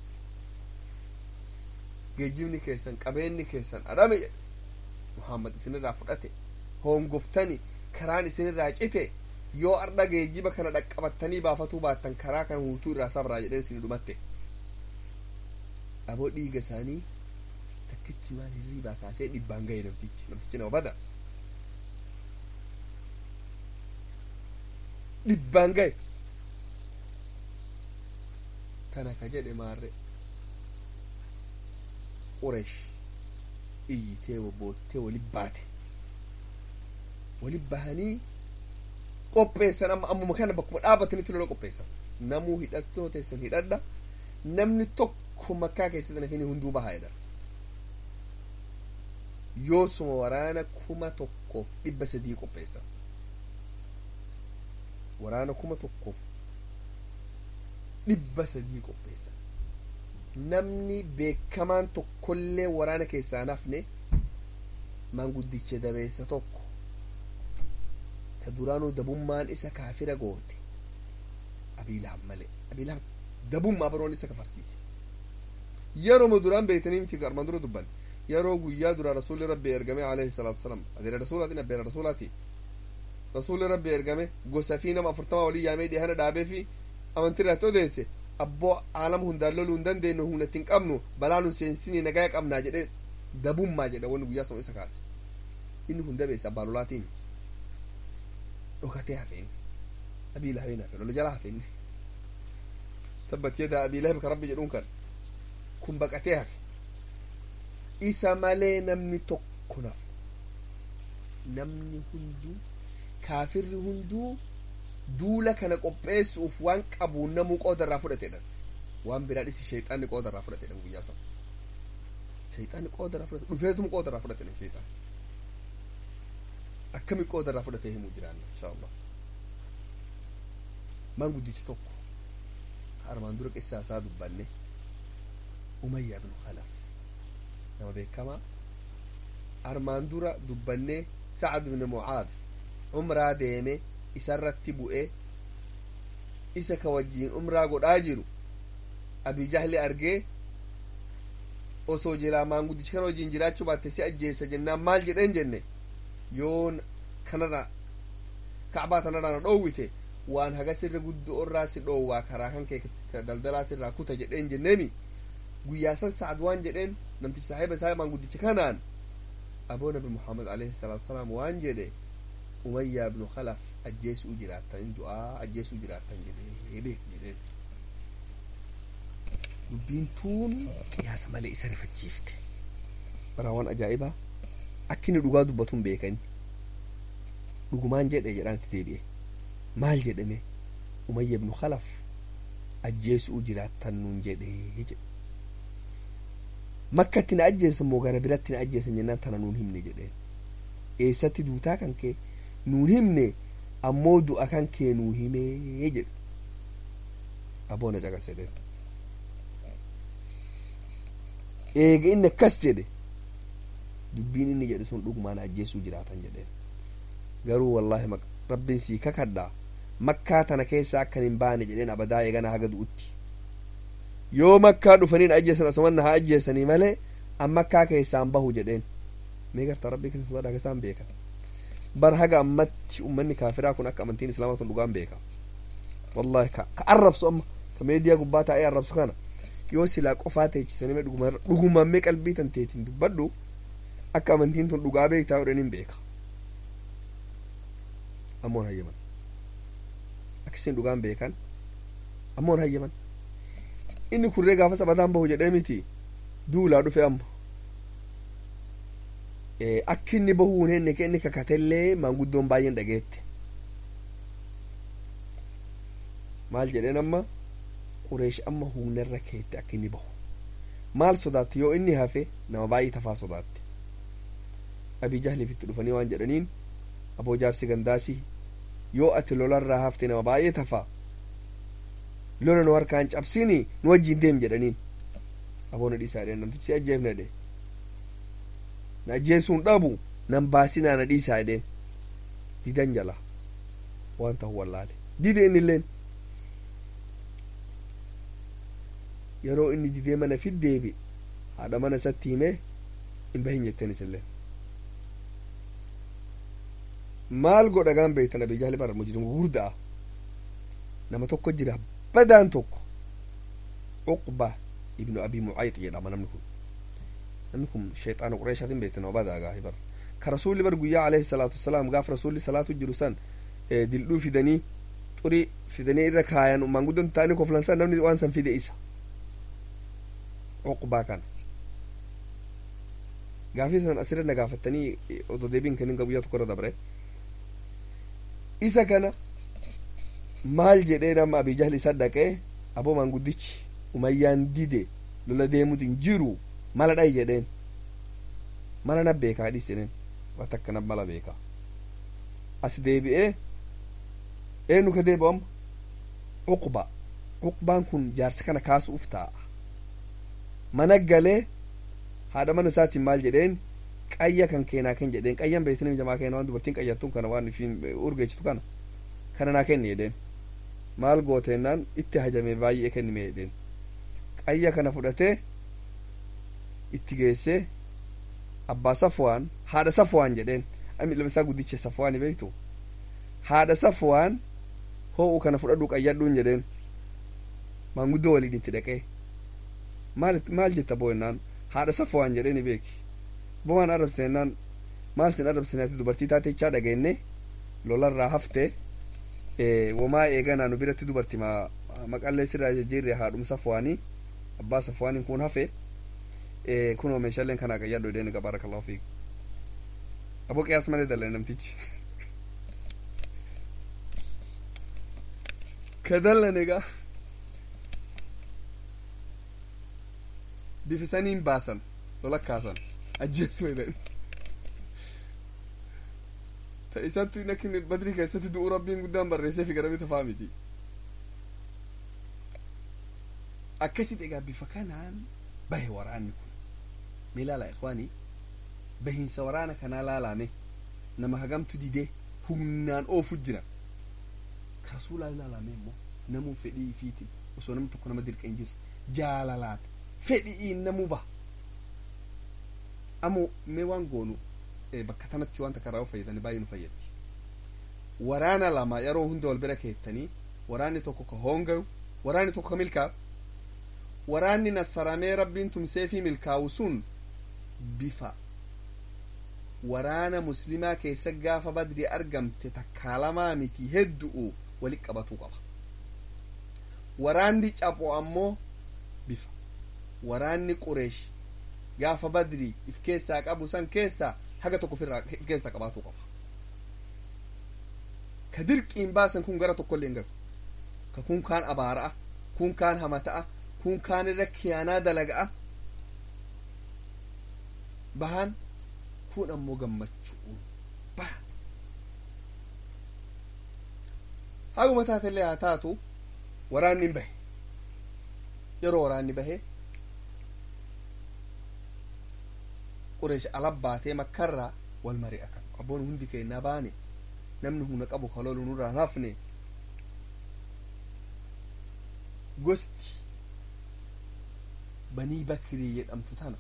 Speaker 1: geejjibni keessan qabeenyi keessan adhame jedhe muhammad isinirraa fudhate hongoftani karaan isinirraa cite yoo ardha geejjiba kana dhaqqabattanii baafatuu baattan karaa kana huutuu irraa sabraa jedheen isin dhumatte aboo dhiiga isaanii takkitti waan hirriibaa kaasee dhibbaan gahe namtichi namtichi nama bada dhibbaan gahe tana ka jedhe maarre quresh iyyitee boottee wali baate wali bahanii qopheessan amma ammuma kana bakkuma dhaabatanitti lola qopheessan namuu hidhattoo teessan hidhadha namni tokko makkaa keessatti nafini hunduu bahaa jedha yoosuma waraana kuma tokkoof dhibba sadii qopheessa waraana kuma tokkoof dhibba sadii qopheessa namni beekamaan tokkollee waraana keessaa nafne maanguddicha dabeessa tokko ka duraanuu dabummaan isa kaafira goote abiilahan malee abiilahan dabummaa baroon isa kafarsiise yeroo duraan beeytanii miti armaan dura dubban yeroo guyyaa dura rasuulli rabbi ergame alayhi salaatu wasalaam adeera rasuulaatiin abbeera rasuulaati rasuulli rabbi ergame gosa fi nama afurtama walii yaamee dhihana dhaabee fi amantii irratti odeesse abboo aalama hundaan loluu hin dandeenyu humna ittiin qabnu balaa nu seensinii nagaa qabnaa jedhee dabummaa jedha wanni guyyaa sama isa kaase inni hunda beessa abbaa lolaatiin dhokatee hafeen abii lahabeen hafe lola jala hafeen tabbat yadaa abii lahab ka rabbi jedhuun kan kun baqatee hafe isa malee namni tokko nafu namni hunduu kaafirri hunduu duula kana qopheessuuf waan qabu namuu qooda irraa fudhatedhan waan biraa dhisi shayxaanni qooda irraa fudhatedhan guyyaa sana shayxaanni qooda irraa fudhate dhufeetum qooda irraa fudhatedhan shayxaan akkami qooda irraa fudhatee himuu jiraanna insha allah maan guddichi tokko armaan dura qissaa isaa dubbanne umayyaa ibnu khalaf nama beekamaa armaan dura dubbannee sacad ibn mucaad umraa deeme isarratti bu'e isa ka wajjiin umraa godhaa jiru abii jahli argee osoo jiraa maanguddichi kana wajjiin jiraachuu baatte si ajjeessa jennaan maal jedheen jenne yoo kanarra kacbaa tanarraa na dhoowwite waan haga sirra guddoo irraa si dhoowwaa karaa kan kee daldalaa sirraa kuta jedheen jenneemi guyyaa san sacad waan jedheen namtichi saahiba isaa maanguddicha kanaan aboo nabi muhammad alayhi salaatu wasalaam waan jedhe umayyaa ibnu khalaf ajjeesuu jiraattan du'aa ajjeesuu jiraattan jedhee jedheen dubbiin tuun qiyaasa malee isa rifachiifte bara waan ajaa'ibaa akka inni dhugaa dubbatuun beekani dhugumaan jedhe jedhaanitti deebi'e maal jedhame umayya ibnu khalaf ajjeesuu jiraattan nuun jedhee jedhe makkatti na ajjeesan moo gara biratti na ajjeesan jennaan tana nuun himne jedheen eessatti duutaa kan kee nuun himne ammoo du'a kan kee nuu himee jedhu aboona caqasedeen eega inni akkas jedhe dubbiin inni jedhe sun dhugumaan ajjeesuu jiraatan jedheen garuu wallaahi rabbiin sii kakadhaa makkaa tana keessa akkan hin baane jedheen abadaa eegana haga du'utti yoo makkaa dhufaniin ajjeesan asumanna haa ajjeesanii malee an makkaa keessaan bahu jedheen mee gartaa rabbii keessa sodaa isaan beeka bar haga ammatti ummanni kaafiraa kun akka amantiin islaamaa tun dhugaan beeka wallahi ka arrabsu amma ka meediyaa gubbaa taa'ee arrabsu kana yoo silaa qofaa teechisanii dhugumammee qalbii tan teetiin dubbadhu akka amantiin tun dhugaa beektaa jedhaniin beeka ammoon hayyaman akkasiin dhugaan beekan ammoon hayyaman inni kurree gaafa sabataan bahu jedhee miti duulaa dhufe amma akki inni bahuu hin henne inni kakatellee maanguddoon baay'een dhageette maal jedheen amma qureesh amma humnarra keette akka inni bahu maal sodaatte yoo inni hafe nama baay'ee tafaa sodaatte abii jahliif itti dhufanii waan jedhaniin aboo jaarsi gandaasii yoo ati lolarraa hafte nama baay'ee tafaa lola nu harkaan cabsini nu wajjiin deem jedhaniin aboona dhiisaa dheen namtichi ajjeefne dhe na ajjeesuun dhabu nan baasinaa na dhiisaa dheen didan jala waan ta'u wallaale dide inni illeen yeroo inni didee mana fiddeebi haadha mana isatti himee hin bahin jetteen isilleen maal godha gaan beektan abii jahli bara mujrim gurdaa nama tokko jira badaan tokko uqba ibnu abi mucayyid jedhama namni kun namni kun shayxaana qureeshaatiin beektan nama badaa gaahi bara ka rasuulli bar guyyaa alayhi salaatu wasalaam gaaf rasuulli salaatu jiru san dildhuu fidanii xurii fidanii irra kaayan maanguddoon ta'anii koflansan namni waan san fide isa uqbaa kana gaafii san asirra na gaafattanii odoo deebiin kennin guyyaa tokko irra dabre isa kana maal jedhee nama abii jahli isa dhaqee aboo maanguddichi umayyaan dide lola deemut hin jiru mala dhayi jedheen mana na beekaa dhisinen waa takka na mala beekaa as deebi'ee eenyu ka deebi'u amma cuqba cuqbaan kun jaarsa kana kaasuuf taa'a mana galee haadha mana isaatiin maal jedheen qayya kan keenaa ken jedheen qayyan beektanii jamaa keena waan dubartiin qayyattuun kana waan ifiin urgeessitu kana kana naa kenni jedheen maal gooteennaan itti hajame baay'ee kennime jedheen qayya kana fudhatee itti geessee abbaa safwaan haadha safwaan jedheen ami ilma isaa guddicha safwaani beektu haadha safwaan hoo'u kana fudhadhu qayyadhuun jedheen maanguddoo waliin itti dhaqee maal maal jetta boo'ennaan haadha safwaan jedheeni beeki bomaan arrabsiteennaan maal sin arrabsineeti dubartii taatechaa dhageenne lolarraa hafte womaa eeganaa nu biratti dubarti maqallee sirraa jijjiirre haadhum safwaanii abbaa safwaaniin kun hafe kunoo meeshaaleen kanaa qayyadhu jedheeni baarakallahu fiik aboo qiyaas malee dalle namtichi ka dallan egaa bifisaniin baasan lola kaasan ajjeesu jedhan ta isattu nakin badri keessatti du'u rabbiin guddaan barreessee fi garami tafaa miti akkasit egaa bifa kanaan bahe waraanni kun mee laala ikwaanii bahiinsa waraana kanaa laalame nama hagamtu didee humnaan oofu jira ka rasuulaa ilaalame immoo namuu fedhii ifiitiin osoo namni tokko nama dirqa hin jirre jaalalaan fedhi'iin namuu baha ammoo mee waan goonu bakka tanatti wanta karaa fayyadanii baay'ee nu fayyaddi waraana lama yeroo hunda wal bira keettanii waraanni tokko ka hoongayu waraanni tokko ka milkaa'u waraanni nassaramee rabbiin tumsee fi milkaa'u sun bifa waraana muslimaa keessa gaafa badri argamte takkaalamaa miti heddu'u walit qabatuu qaba waraanni capho ammoo bifa waraanni qureesh gaafa badri if keessaa qabu san keessaa haga tokko ofirraa if keessaa qabaatuu qaba ka dirqiin baasan kun gara tokkollee hin galu ka kun kaan abaara'a kun kaan hamata'a kun kaan irra kiyaanaa dalaga'a bahan kun ammoo gammachuu bahan haguma taatellee haa taatu waraanni hin bahe yeroo waraanni bahe qureesh alabbaatee makkarraa wal mari'atan abboon hundi keennaa baane namni humna qabu kalolu nurraa hafne gosti banii bakirii jedhamtu tana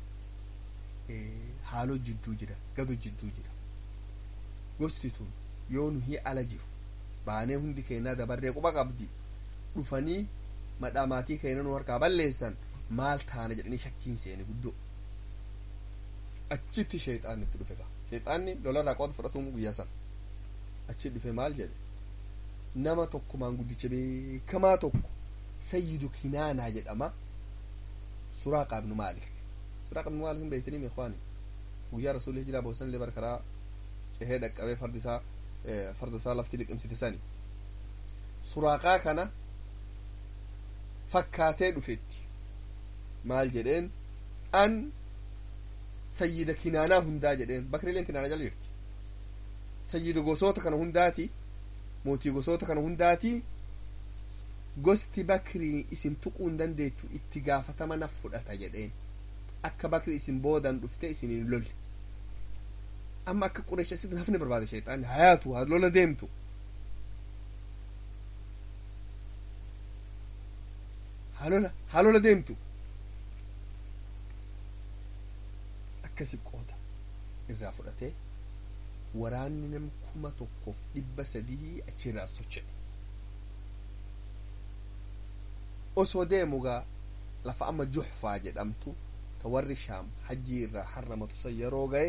Speaker 1: haaloo jidduu jira gado jidduu jira gosti tun yoo nu hi ala jiru baanee hundi keennaa dabarree quba qabdi dhufanii madhaa maatii keenya nu harkaa balleessan maal taana jedhanii shakkiin seene guddoo achitti sheexaanni itti dhufe sheexaanni lolarraa qooda fudhatuun guyyaa san achi dhufe maal jedhe nama tokko maanguddicha beekamaa tokko sayyidu kinaanaa jedhama suraaqa ibnu maalik suraaqa ibnu maalik hin beektanii meekwaani guyyaa rasuulli hijiraa boosan illee barkaraa cehee dhaqqabee fardi isaa farda isaa lafti liqimsite sani suraaqaa kana fakkaatee dhufetti maal jedheen an sayyida kinaanaa hundaa jedheen bakrileen kinaana jala jirti sayyida gosoota kana hundaati mootii gosoota kana hundaati gosti bakrii isin tuquu hin dandeettu itti gaafatama naf fudhata jedheen akka bakri isin boodan dhufte isin hin lolle amma akka qureesha asitti hafne barbaade sheexaanni hayaatu haa lola deemtu halola halola deemtu akkasi qooda irraa fudhatee waraanni nam kuma tokkoof dhibba sadii achirraa socho'e osoo deemugaa lafa amma juxfaa jedhamtu ta warri shaam hajjii irraa harramatu san yeroo ga'e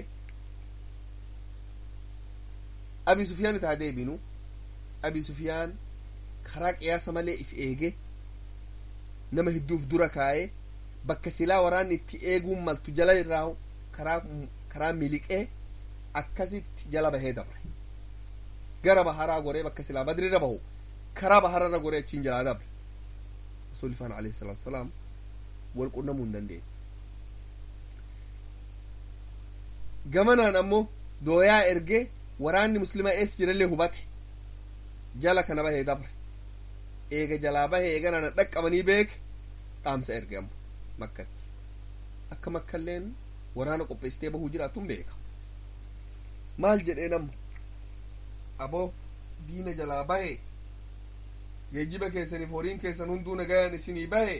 Speaker 1: abi sufyaan itaa deebinu abi sufyaan karaa qiyaasa malee if eege nama hedduuf dura kaa'ee bakka silaa waraanni itti eeguun maltu jala irraa karaa karaa miliqee akkasitti jala bahee dabre gara baharaa goree bakka silaa badrirra bahu karaa bahararra goree achiin jalaa dabre rasuulli faana alayhi salaatu wasalaam wal qunnamuu hin dandeenye gamanaan ammoo dooyaa ergee waraanni muslimaa ees jirallee hubate jala kana bahee dabre eega jalaa bahee eeganaan dhaqqabanii beeke dhaamsa erge ammo makkatti akka makkalleen waraana qopheessitee bahuu jiraatun beeka maal jedheen ammo aboo diina jalaa bahe geejiba keessaniif horiin keessan hunduu nagayaan isinii bahe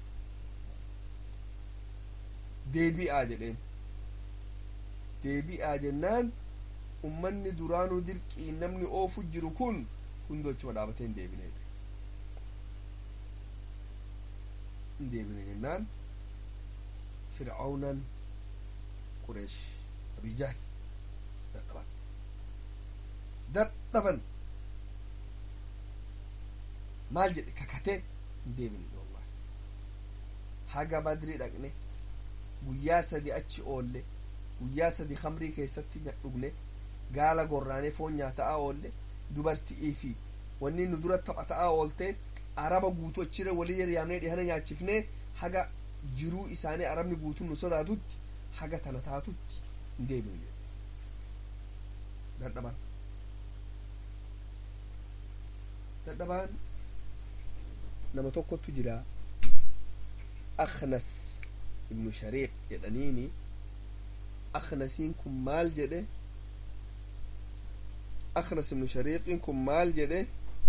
Speaker 1: deebi'aa jedheen deebi'aa jennaan ummanni duraanuu dirqii namni oofu jiru kun hunduu achuma dhaabatee hin deebine hin deebine jennaan fircaunan qureesh abijaal dadhaban dadhaban maal jedhe kakatee hin deebine wallahi haga badri dhaqne guyyaa sadi achi oolle guyyaa sadi kamrii keessatti dhugne gaala gorraanee foon nyaataa oolle dubarti'ii fi wanni nu dura taphataa oolte araba guutuu achirra walii yaamnee dhihana nyaachifnee haga jiruu isaanii arabni guutuun nu sodaatutti haga tana taatutti hin deebine dadhaban dadhabaan nama tokkotu jira aknas ibnu shariiq jedhaniini aknasiin kun maal jedhe aknas ibnu shariiqin kun maal jedhe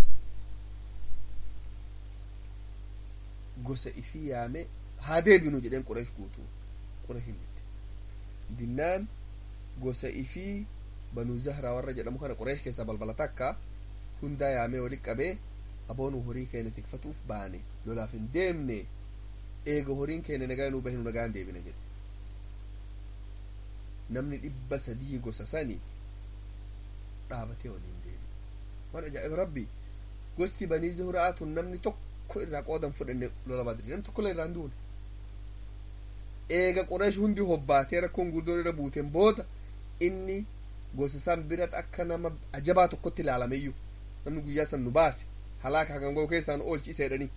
Speaker 1: gosa ifii yaame haa deebinu jedheen qureesh guutuu qureesh himite dinnaan gosa ifii banuu zahraa warra jedhamu kana qureesh keessaa balbala takka hundaa yaamee walit qabee aboonu horii keenya tikfatuuf baane lolaaf hin deemne eega horiin keenya nagaa nuu bahinu nagaan deebina jedhe namni dhibba sadii gosa sani dhaabatee waliin deebi waan ajaa'iba rabbi gosti banii zuhraa tun namni tokko irraa qoodan fudhanne lola badri namni tokko irraa hin duune eega qureesh hundi hobbaatee rakkoon guddoon irra buuteen booda inni gosa san biratti akka nama ajabaa tokkotti ilaalameyyuu namni guyyaa san nu baase halaaka hagan goo keessaan oolchi isa jedhanii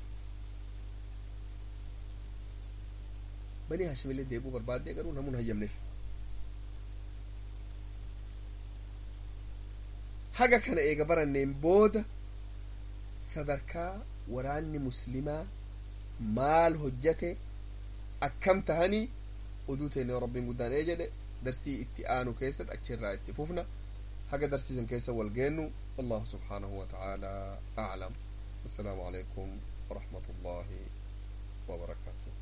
Speaker 1: banii hashimillee deebuu barbaaddee garuu namuun hayyamneef haga kana eega baranneen booda sadarkaa waraanni muslimaa maal hojjate akkam tahanii oduu teenne rabbiin guddaan ee jedhe darsii itti aanu keessatti achirraa itti fufna haga darsiisan keessa wal geennu wallahu subhaanahu wa ta'aalaa aclam wassalaamu alaikum ورحمة الله وبركاته